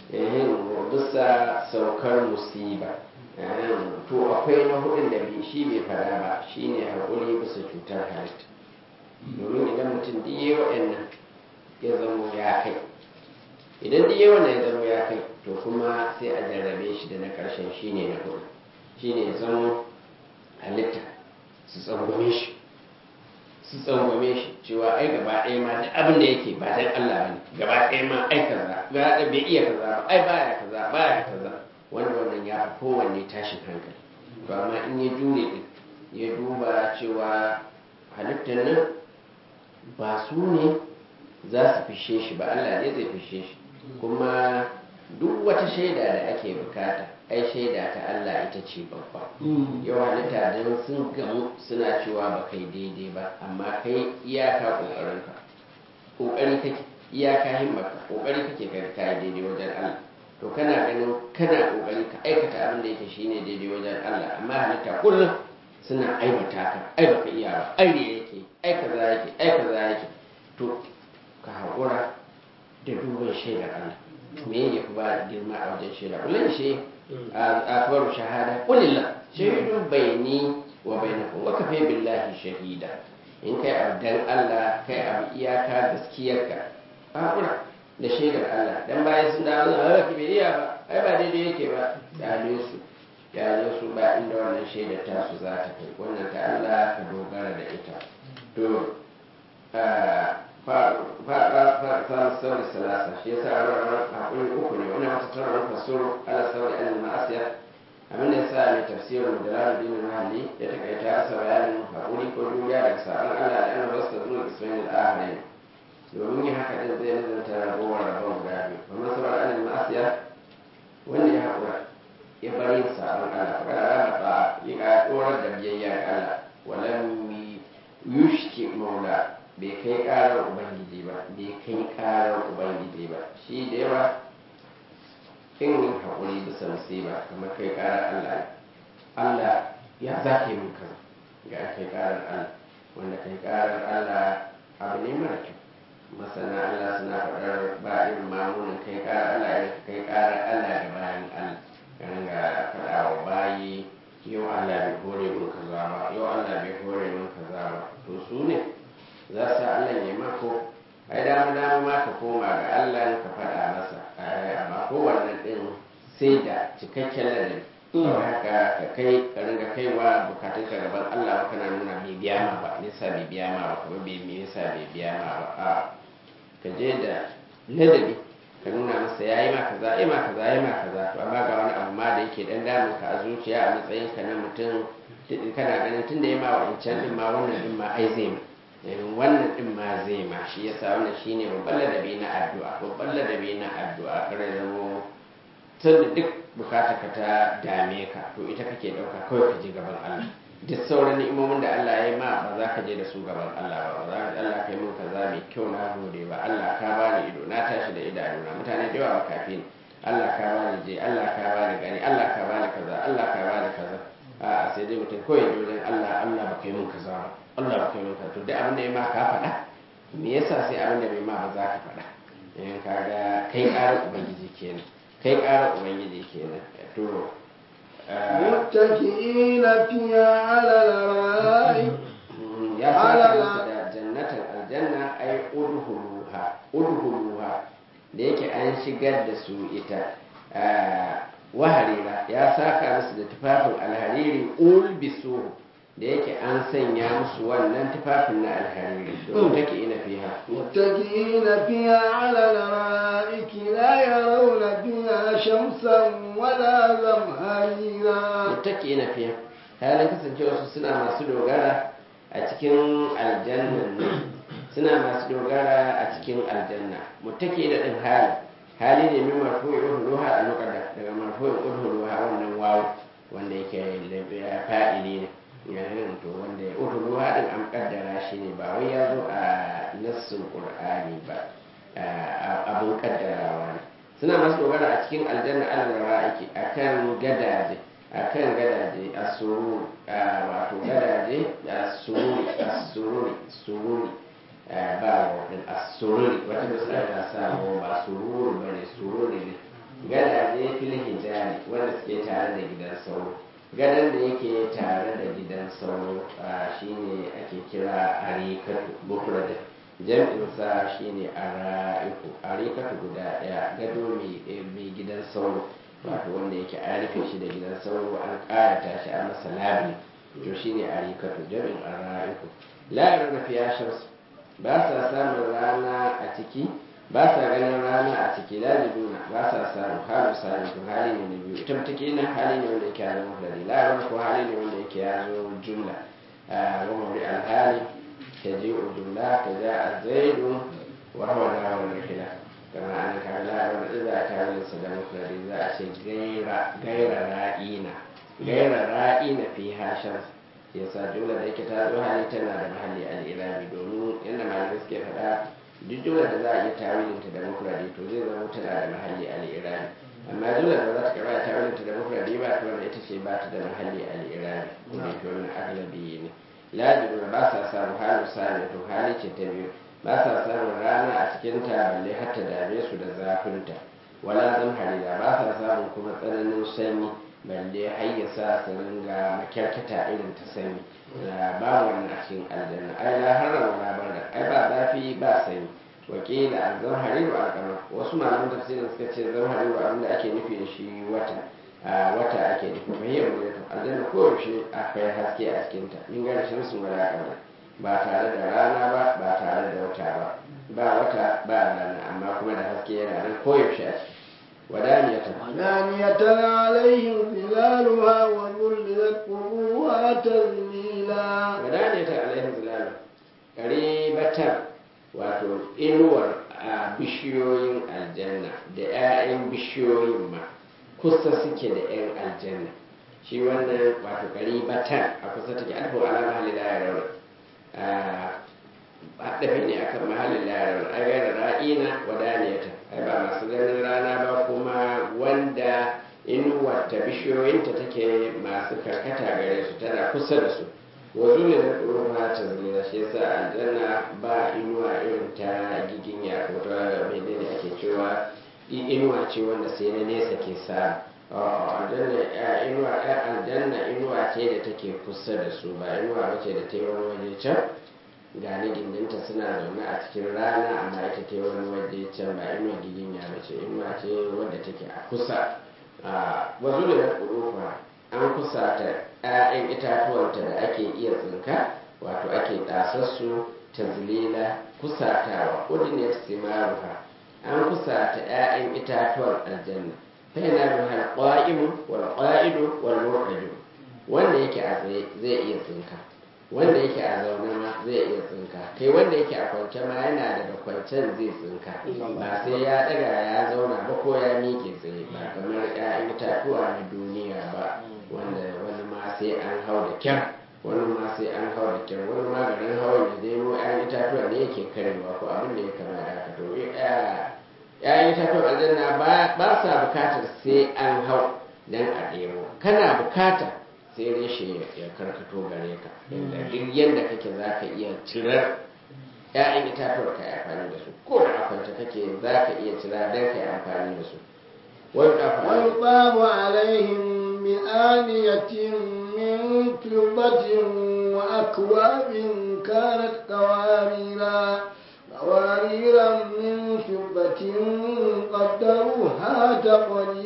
bisa saukar musiba to akwai na hudun da bai shi bai fada ba shine haƙuri bisa cutar halitta domin idan mutum diye waɗannan ya zamo ya kai idan diye wannan ya zamo ya kai to kuma sai a jarrabe shi da na ƙarshen shine na hudu shine ya zamo halitta su tsangwame shi su tsangwame shi cewa ai gaba ɗaya ma duk abin da yake ba dan Allah bane gaba ɗaya ma ai kaza ga bai iya kaza ba ai baya kaza baya kaza wanda wannan ya fi kowanne tashin hankali to amma in ya jure din ya duba cewa halittar nan ba su ne za su fishe shi ba Allah ne zai fishe shi kuma duk wata shaida da ake bukata ai shaida ta Allah ita ce babba yau halitta don sun gamu suna cewa ba kai daidai ba amma kai iyaka kokarinka kokari kake iyaka himmarka kokari kake kai kai daidai wajen Allah to kana ganin kana kokari ka aikata abin da yake shine daidai wajen Allah amma halitta kullum suna aibata ka ai baka iya ba ai ne yake ai kaza yake ai kaza yake to ka haƙura da duban shaidar Allah me ya fi ba girma a wajen shaida kullum shi a faru shahada kulillah shahidun bayani wa bainakum wa kafa billahi shahida in kai abu dan Allah kai abu iyaka gaskiyarka haƙura da shaidar Allah dan bayan sun dawo a haka bai iya ba ai ba daidai yake ba dale su dale su ba inda wannan shaidar ta su za ta kai wannan ta Allah ka dogara da ita to fara samun sauri salasa shi yasa a rawar hakuri uku ne wani wata sauran fasuru ala sauri an ma'asiya abin da yasa mai tafsirin da laludin mahalli ya takaita asa bayanin hakuri ko juriya daga sabon Allah da ana wasu zuwa ismail al-ahari domin yin haka din zai nazarta ragowar rabon guda biyu kuma saboda an ma'asiya wanda ya haƙura ya bari yin sabon Allah fa kada rama ta ya ga tsorar da biyayya ga Allah walam yushki maula bai kai karar ubangiji ba bai kai karar ubangiji ba shi da yawa in haƙuri bisa musiba kamar kai karar Allah Allah ya za ka yi min kaza ga kai karar Allah wanda kai karar Allah abu ne mara kyau masana Allah suna faɗar ba irin mamunin kai karar Allah irin kai karar Allah da bayan Allah kan ga faɗa wa bayi yau Allah bai hore min kaza ba yau Allah bai hore min kaza ba to su ne za su Allah ya mako ai dama dama ma ka koma ga Allah ka faɗa masa amma kowanne ɗin sai da cikakken ladabi don haka ka kai ka ringa kaiwa bukatun ka gaban Allah ba kana nuna bai biya ma ba nisa bai biya ma ba kuma bai me yasa bai biya ma ba a ka je da ladabi ka nuna masa yayi ma kaza yayi ma kaza yayi ma kaza to amma ga wani abu ma da yake dan damun ka a zuciya a matsayin ka na mutum kana ganin tunda yayi ma wa'ancan din ma wannan din ma ai zai ma wannan din ma zai ma shi yasa wannan shine babban ladabi na addu'a babban ladabi na addu'a kare zamo tunda duk bukata ka ta dame ka to ita kake dauka kawai ka je gaban Allah duk sauran ni'imomin da Allah ya yi ma ba za ka je da su gaban Allah ba za ka Allah kai min kaza mai kyau na gode ba Allah ka bani ido na tashi da idanuna mutane da yawa makafi ne Allah ka bani je Allah ka bani gani Allah ka bani kaza Allah ka bani kaza a'a sai dai mutum kawai wajen Allah Allah ba kai min kaza ba Allah ba kai maka to duk abin da ya ma ka faɗa me yasa sai abin da bai ma ba za ka faɗa in ka ga kai ƙarar ubangiji kenan kai ƙarar ubangiji kenan to متكئين فيها على الأرائك ya saka musu da jannatin aljanna ai udhuluha udhuluha da yake an shigar da su ita waharira ya saka musu da tufafin alhariri ulbisu da yake an sanya musu wannan tufafin na alhariri domin take ina fiha متكئين فيها على الأرائك لا يرون فيها شمسا ولا زمهريرا mutaki ina fiya halin kasancewa su suna masu dogara a cikin aljannan nan suna masu dogara a cikin aljanna mutaki da din hali hali ne min marfu'i udhuluha a nuqadda daga marfu'i udhuluha wannan wawu wanda yake lafiya fa'ili ne yayin to wanda ya udhuluha din an kaddara shi ne ba wai ya zo a nassin qur'ani ba a- abun kaddarawa ne suna masu dogara a cikin aljanna alal ra'iki akan gadaje akan gadaje asuru wato gadaje asururi asururi sururi eh, ba wadin asururi wata misali ta samu ba sururi ba ne sururi ne gadaje fil hijari wanda suke tare da gidan sauro gadan da yake tare da gidan sauro ah, shine ake kira arikatu bukradin jam'insa shine ara'iku arikatu guda daya gado mai mai gidan sauro wato wanda yake an rufe shi da gidan sauro an ƙayata shi a masa labi to shine arikatu jam'in ara'iku la yarana fiya shams ba sa samun rana a ciki ba sa ganin rana a ciki lalibuna ba sa samun halu salisu hali ne na biyu ita mutake nan hali ne wanda yake ya zama fulani la yarana ko hali ne wanda yake ya zo jumla wa mawri alhali تجيء جملة جاء زيد وهو نار الرحلة كما أن كان لا إذا كان السلام مفرد إذا شيء غير غير رائين غير رائين فيها شمس yasa jumla da yake ta zo hali tana da mahalli al-irabi domin yadda malamai suke faɗa duk jumla da za a iya tawilinta da mufradi to zai zama tana da mahalli al-irabi amma jumla da za ta karɓa tawilinta da mufradi ba to wanda ita ce ba ta da mahalli al-irabi kuma ita wannan aglabi ne lajibin ba sa samun halin sami to hali ce ta biyu ba sa samun rana a cikin ta balle har ta dame su da zafinta wala zan harira ba sa samun kuma tsananin sanyi balle har ya sa su ringa makyarkata irin ta sanyi ba wannan a cikin aljanna ai la haram wala barda ai ba zafi ba sanyi wakila an zan hariru alkamar wasu malaman tafsirin suka ce zan hariru abinda ake nufi da shi wata a wata ake nufi fahimtar mutum aljanna koyaushe akwai haske a cikinta min gane shamsun wala kamar ba tare da rana ba ba tare da wata ba ba wata ba rana amma kuma da haske yana nan koyaushe a ciki wadaniyatan ودانية عليهم ظلالها وذللت قلوبها تذليلا wadaniyatan alaihim zilalu qaribatan wato inuwar a bishiyoyin aljanna da 'ya'yan bishiyoyin ma kusa suke da 'yan aljanna shi wannan wato qaribatan a kusa take alfu ala mahalli la yarawna haɗafi ne akan mahallin la yarawna ai gaira ra'ina wadaniyatan ai ba masu ganin rana ba kuma wanda inuwar ta bishiyoyinta take masu karkata gare su tana kusa da su wazu ne na ƙurfa ta zina shi yasa aljanna ba inuwa irin ta giginya ko ta menene ake cewa i- inuwa ce wanda sai na nesa ke samu A'a, aljanna ya inuwa ya aljanna inuwa ce da take kusa da su ba inuwa ba ce da ta yi wani waje can ga ni gindinta suna zaune a cikin rana amma ita ta yi wani waje can ba inuwa giginya ba ce inuwa ce wadda take a kusa a wazu da na ƙurufa an kusa ta 'ya'yan itatuwanta da ake iya tsinka wato ake ɗasassu ta zilila kusatawa ordinate simaruha an kusa ta 'ya'yan itatuwan aljanna fa yana da halqa'imu wal qa'idu wal muqadu wanda yake a tsaye zai iya tsinka wanda yake a zaune ma zai iya tsinka kai wanda yake a kwance ma yana daga kwancen zai tsinka ba sai ya daga ya zauna ba ko ya miƙe tsaye ba kamar 'ya'yan itatuwa na duniya ba wanda wani ma sai an hau da kyar wani ma sai an hau da kyar wani ma garin hawan ya nemo 'ya'yan itatuwa ne yake karewa ko abin da ya kama da haka to ‘ya'yan itatuwan aljanna ba sa bukatar sai an hau don a ɗebo kana bukata sai reshe ya karkato gare ka inda duk yadda kake za ka iya cirar ‘ya'yan itatuwar ka yi amfani da su ko da akwanta kake za ka iya cira don ka yi amfani da su wani ɗafa ويطاب عليهم بآنية من فضة وأكواب كانت قواريرا قواريرا من فضة قدروها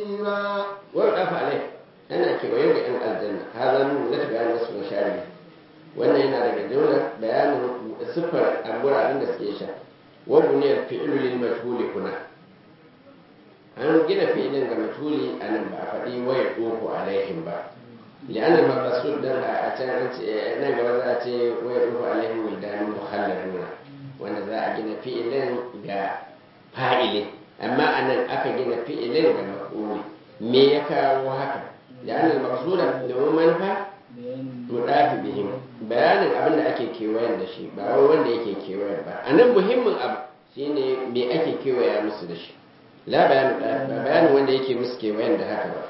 تقديرا wani ɗafa alai ana kewaye da ‘yan aljanna ha zanu na tafi an nasu shari wannan yana daga jumlar bayanin siffar a guraren da suke sha wa buniyar fi'lu lil majhuli kuna an gina fi'ilin ga majhuli a nan ba a faɗi waya ɗoko alaihim ba li'anna maqsud dan a can an ce nan gaba za a ce waya ɗoko alaihim wildan mukhalladuna wanda za a gina fi'ilin ga fa'ili amma a nan aka gina fi'ilin ga maf'uli me ya kawo haka li'anna maqsuda domin manufa tudafi bihim bayanin abin da ake kewayen da shi ba wai wanda yake kewayen ba a nan muhimmin abu shine me ake kewaya musu da shi la bayanin ba bayanin wanda yake musu kewayen da haka ba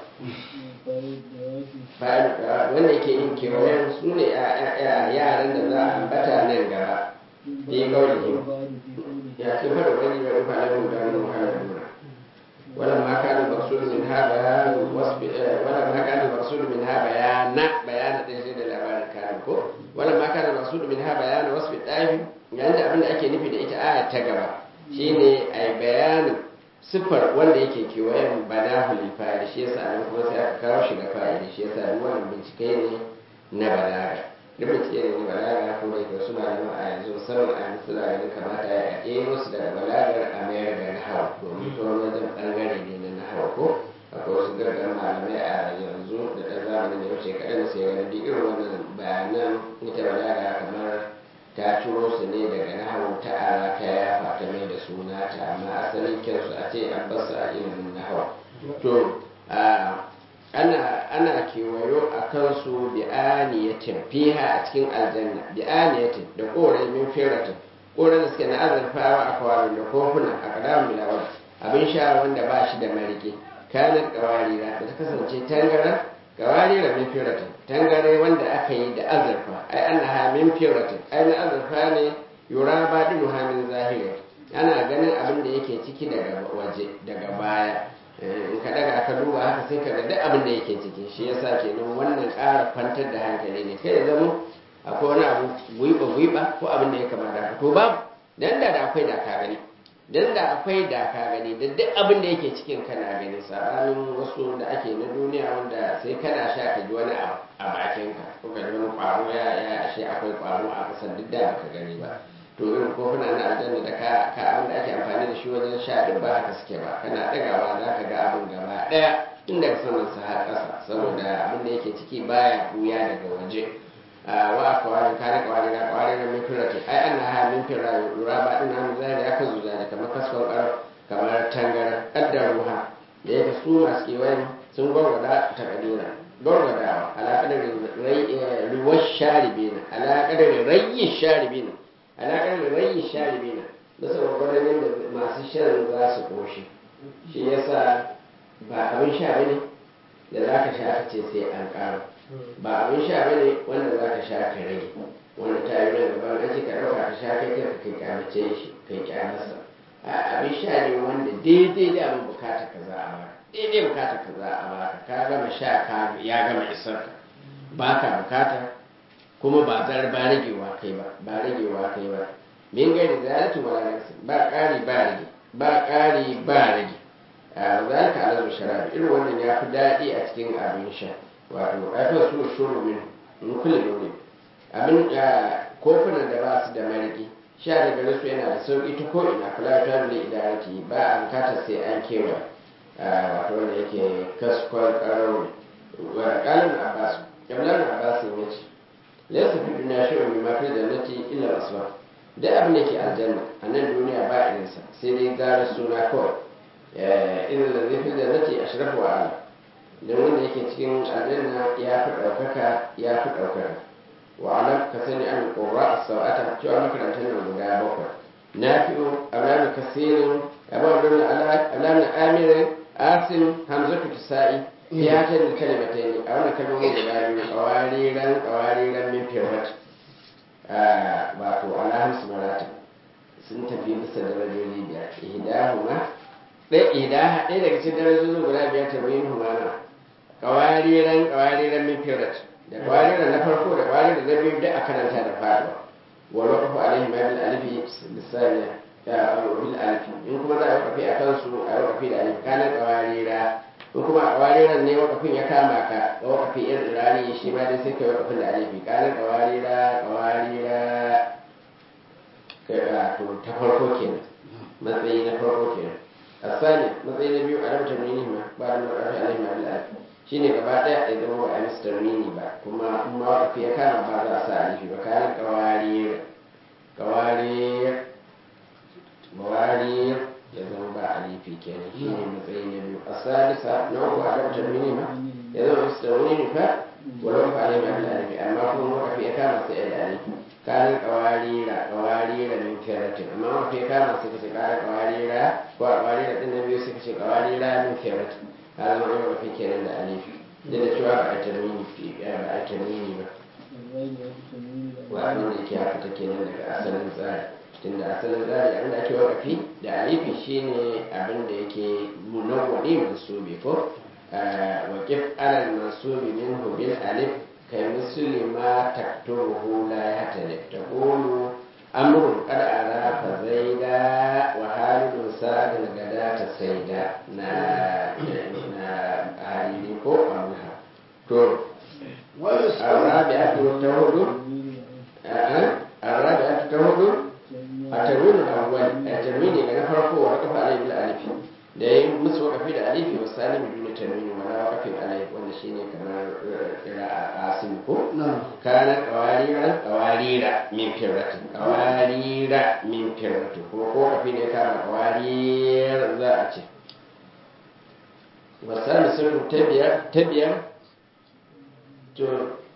wanda yake yin kewayen su ne yaran da za a ambata nan gaba fi gaulihim ya ce fara wani ya rufa na mun gano muhammadu ولما كان المقصود منها بيان وصف ولما كان المقصود منها بيان بيان تجديد الأبان كان كو ولما كان المقصود منها بيان وصف الطائف يعني abin da ake nufi da ita aya ta gaba shine ai bayanin siffar wanda yake kewayen banahu lil fa'il shi yasa nan kuma sai aka kawo shi ga fa'ili shi yasa duk wannan bincike ne na balaga duk bincike ne na balaga ko da yake suna da a yanzu musamman a yanzu suna ganin kamata ya ɗebo su daga balagar a mayar da nahawa domin ta wani wajen ɓangare ne na nahawa ko akwai wasu gargar malamai a yanzu da ɗan zamanin da wuce kaɗan da sai ganin duk irin wannan bayanan ita balaga kamar ta ciro su ne daga nahawar ta ara ta yafa ta mai da suna ta amma asalin kyansu a ce an basu a ilimin nahawa to ana ana kewayo a kansu bi aniyatin fiha a cikin aljanna bi aniyatin da korai min firatin korai da suke na azurfawa a kwarin da kofuna a kadamun bilawar abin sha wanda ba shi da marike kanar kawarira da ta kasance tangara kawarira min firatin tangare wanda aka yi da azurfa ai annaha min firatin ai na azurfa ne yura ba dinu hamin zahiri ana ganin abin da yake ciki daga waje daga baya in ka daga ka duba haka sai ka ga duk abin da yake ciki shi yasa kenan wannan ƙara kwantar da hankali ne kai ya zama akwai wani abu gwiba gwiba ko abin da ya kamata haka to babu dan da da akwai da ka gani dan da akwai da ka gani da duk abin da yake cikin kana gani sabanin wasu da ake na duniya wanda sai kana sha ka ji wani abu a bakin ka ko ka ji wani kwaro ya ya ashe akwai kwaro a kasan duk da baka gani ba to irin kofuna na aljanna da ka ka abin da ake amfani da shi wajen sha duk ba haka suke ba kana dagawa za ka ga abin gaba daya tun daga saman sa har ƙasa saboda abin da yake ciki baya buya daga waje wa kawai kare kawai da kawai da min firati ai an ha min firati lura ba din nan zai ya kan zuza da kamar kaskon karo kamar tangara kaddar ruha da yake su masu kewayen sun gwargwada ta kadira gwargwadawa alaƙadar ruwar sharibina alaƙadar rayi sharibina alaƙar da rayi sharibi na da saboda yadda masu shan za su ƙoshi shi yasa ba abin sha bane da za ka sha ka ce sai an ƙara ba abin sha bane wanda za ka sha ka rage wanda ta yi nan gaban an ce ka ɗauka ka sha kai kai kai kyamace shi kai kyamarsa abin sha ne wanda daidai da abin bukata ka za a baka daidai bukata ka za a baka ka gama sha ka ya gama isar ka ba ka bukata kuma ba zar ba ragewa kai ba ba ragewa kai ba min gari zalatu wala nafsi ba ƙari ba rage ba ƙari ba rage a zalika alazu sharabi irin wannan ya fi daɗi a cikin abin sha wato aifin su shuru min in kulle dole abin kofunan da ba su da mariki sha da gare su yana da sauƙi ta ko ina kula ta bule idarati ba a bukatar sai an kewa wato wanda yake kaskon ƙarau ne wa ƙalin abbas ƙablan abbas ya ce laysa fi dunya shay'un mimma fi jannati illa al-asbab da abin da ke aljanna a nan duniya ba irinsa sai dai gara suna kawai irin da zai fi jannati ashrafu wa ala dan wanda yake cikin aljanna ya fi ɗaukaka ya fi ɗaukaka wa alam ka sani an qurra as-sawata cewa makarantar nan guda bakwai nafi'u ablan kasirin abu abdul ala ablan amir asim hamzatu tisa'i ya ta da kalimatai a wannan kalmomin guda biyu kawariran kawariran min firwat wato ala hamsu marata sun tafi bisa darajoji biyar ihdahuma ɗaya ihdaha ɗaya daga cikin darajojin guda biyar ta bayin humana kawariran kawariran min firwat da kawariran na farko da kawariran na biyu da a karanta da faɗuwa wani kafa alaihi ma bil alifi bisaniya ya bil alifi in kuma za a yi kafi a kansu a yi kafi da alifi kanan kawarira ko kuma a ƙawariran ne wakafin ya kama ka ga wakafin yan rani shi ma dai sai kai wakafin da alifi ƙarin ƙawarira ƙawarira kai to ta farko kenan matsayi na farko kenan asali matsayi na biyu a rabtar mini ma ba da makafi alaihi ma bil alif shine gaba daya ya zama ba a mister mini ba kuma in ma wakafi ya kama ba za a sa alifi ba kayan ƙawarira ƙawarira ƙawarira ya zama ba alifi kenan shi ne matsayi na biyu a salisa na uku a ɗaukar minima ya zama mista wani nufa walau fa alai mai alifi amma kuma wakafi ya kama sai da alifi kanin kawarira kawarira min keratin amma wakafi ya kama sai kace kara kawarira ko a kawarira din na biyu sai kace kawarira min keratin ka zama an wakafi kenan da alifi duk da cewa ba a tarmini ba a tarmini ba wa'annan da yake haka take nan daga asalin tsari tunda asalin tsari abin da ake wakafi da alifi shine abin da yake munawwani mansubi ko waqif alal mansubi minhu bil alif kai misli ma taktubuhu la yahtalif taqulu amrun qad arafa zaida wa halidun sadal gadata saida na na halili ko amha to الرابعة تهدو الرابعة تهدو التنوين الأول التنوين اللي نفرقه وقف عليه بالألف da ya musu wakafi da alifi wa salim duna tanwini wala waqafin alai wanda shine kamar qira'a asim ko kana qawarira qawarira min firratin qawarira min firratin kuma ko wakafi ne kana qawarir za a ce wa salim sun tabiyar tabiyar to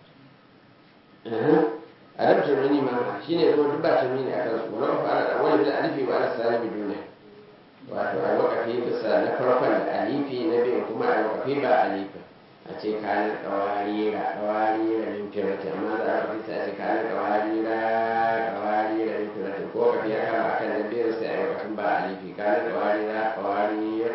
a da tanwini ma shine zama duk ba tanwini akan su wala waqafa ala awwal bil alifi wa ala salim duna wato a wakafi bisa na farkon da alifi na biyu kuma a wakafi ba alifi a ce kanin kawarira kawarira min firati amma za a wakafi sai a ce kanin kawarira kawarira min firati ko wakafi ya kama kan na biyun sai a yi wakafin ba alifi kanin kawarira kawarira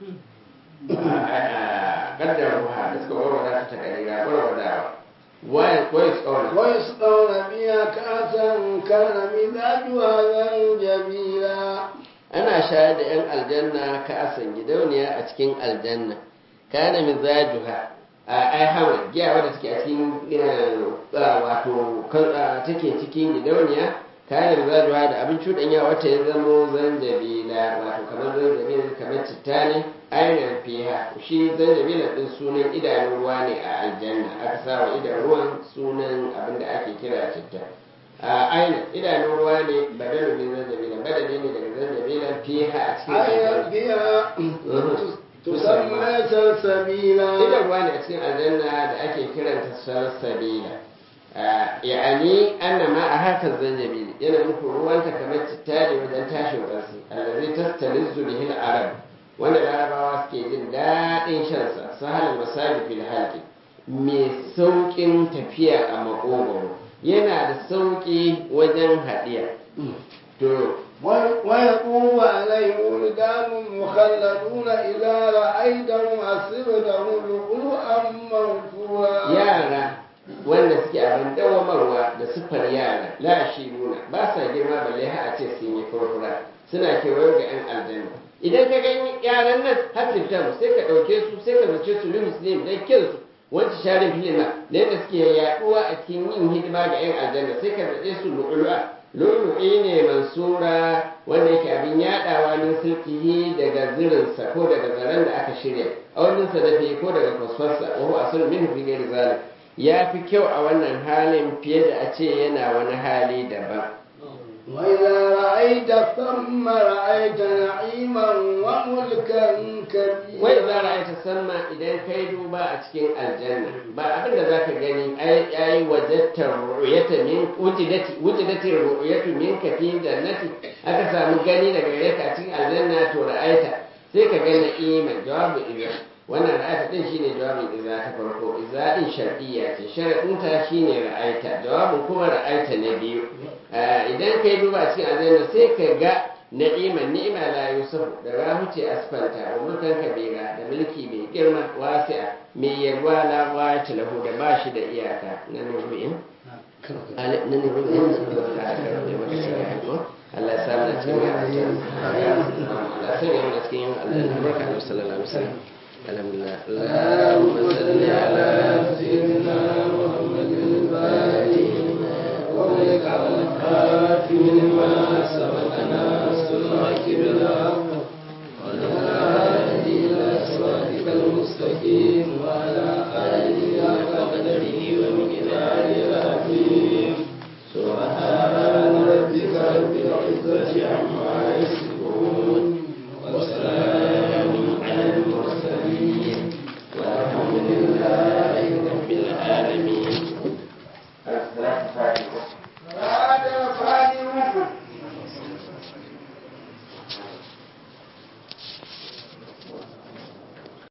kaddar ruha da suka warwada ta ta karira warwadawa ويسقون ويسقون بها كأسا كان مزاجها زنجبيلا ana shayar da 'yan aljanna ka asan gidauniya a cikin aljanna kana mizajuha a ai hawa giya wadda take a cikin wato take cikin gidauniya kana mizajuha da abin cuɗanya wata ya zamo zanjabila wato kamar zanjabila kamar citta ne ainihin fiha shi zanjabila din sunan idanun ruwa ne a aljanna aka sa wa idan ruwan sunan abin da ake kira citta a aina idanun ruwa ne badalu min zanjabila badali ne daga zanjabila fiha a cikin أي بها تسمى سلسبيلا idan ruwa ne a cikin aljanna da ake kiranta salsabila ya'ani anna ma a haka zanjabili yana nufin ruwanta kamar citta ne wajen tashin ƙarfi allazi tastalizzu bihi al-arab wanda larabawa suke jin daɗin shansa sahalal masabi fil halqi mai sauƙin tafiya a makogoro yana da sauƙi wajen haɗiya to ويطوف عليهم ولدان مخلدون إذا رأيتهم حسبتهم لؤلؤا منثورا yara wanda suke abin dawamarwa da siffar yara la shi nuna ba sa girma balle har a ce sun yi furfura suna kewaye ga 'yan aljanna idan ka gani yaran nan hasibtan sai ka ɗauke su sai ka zace su muslim dan kinsu wancan sharin filima da yadda suke yaɗuwa a cikin yin hidima ga 'yan aljanna sai ka zace su lu'lu'a lu'lu'i ne mansura wanda yake abin yaɗawa min sulkihi daga zirinsa ko daga zaren da aka shirya a wannan sadafi ko daga kwasfarsa wa huwa asul min fi ghairi zalik ya fi kyau a wannan halin fiye da a ce yana wani hali daban وإذا رأيت ثم رأيت نعيما وملكا كبيرا wai za a ta samma idan kai duba a cikin aljanna ba abin da za ka gani ai ai wajattar ru'yata min wujidati wujidati ru'yatu min kafi jannati aka samu gani daga gare ka a cikin aljanna to ra'aita sai ka ga na'ima jawabu idza wannan ra'aita din shine jawabin idza ta farko idza din shar'iyya ce sharadin ta shine ra'aita jawabin kuma ra'aita na biyu idan kai duba a cikin aljanna sai ka ga na'ima ni'ima la yusufu da rahuce asfanta wa mulkan kabira da mulki mai girma wasi'a mai yalwa la wata lahu da ba shi da iyaka na nuru'in na nuru'in da aka rabe maka shari'a ko Allah ya samu na cikin aljanna Allah ya sanya mu cikin aljanna barka da sallallahu alaihi wasallam alhamdulillah Allahumma salli ala sayyidina Muhammadin al-Fatih wa ala al-Khatim lima sabaq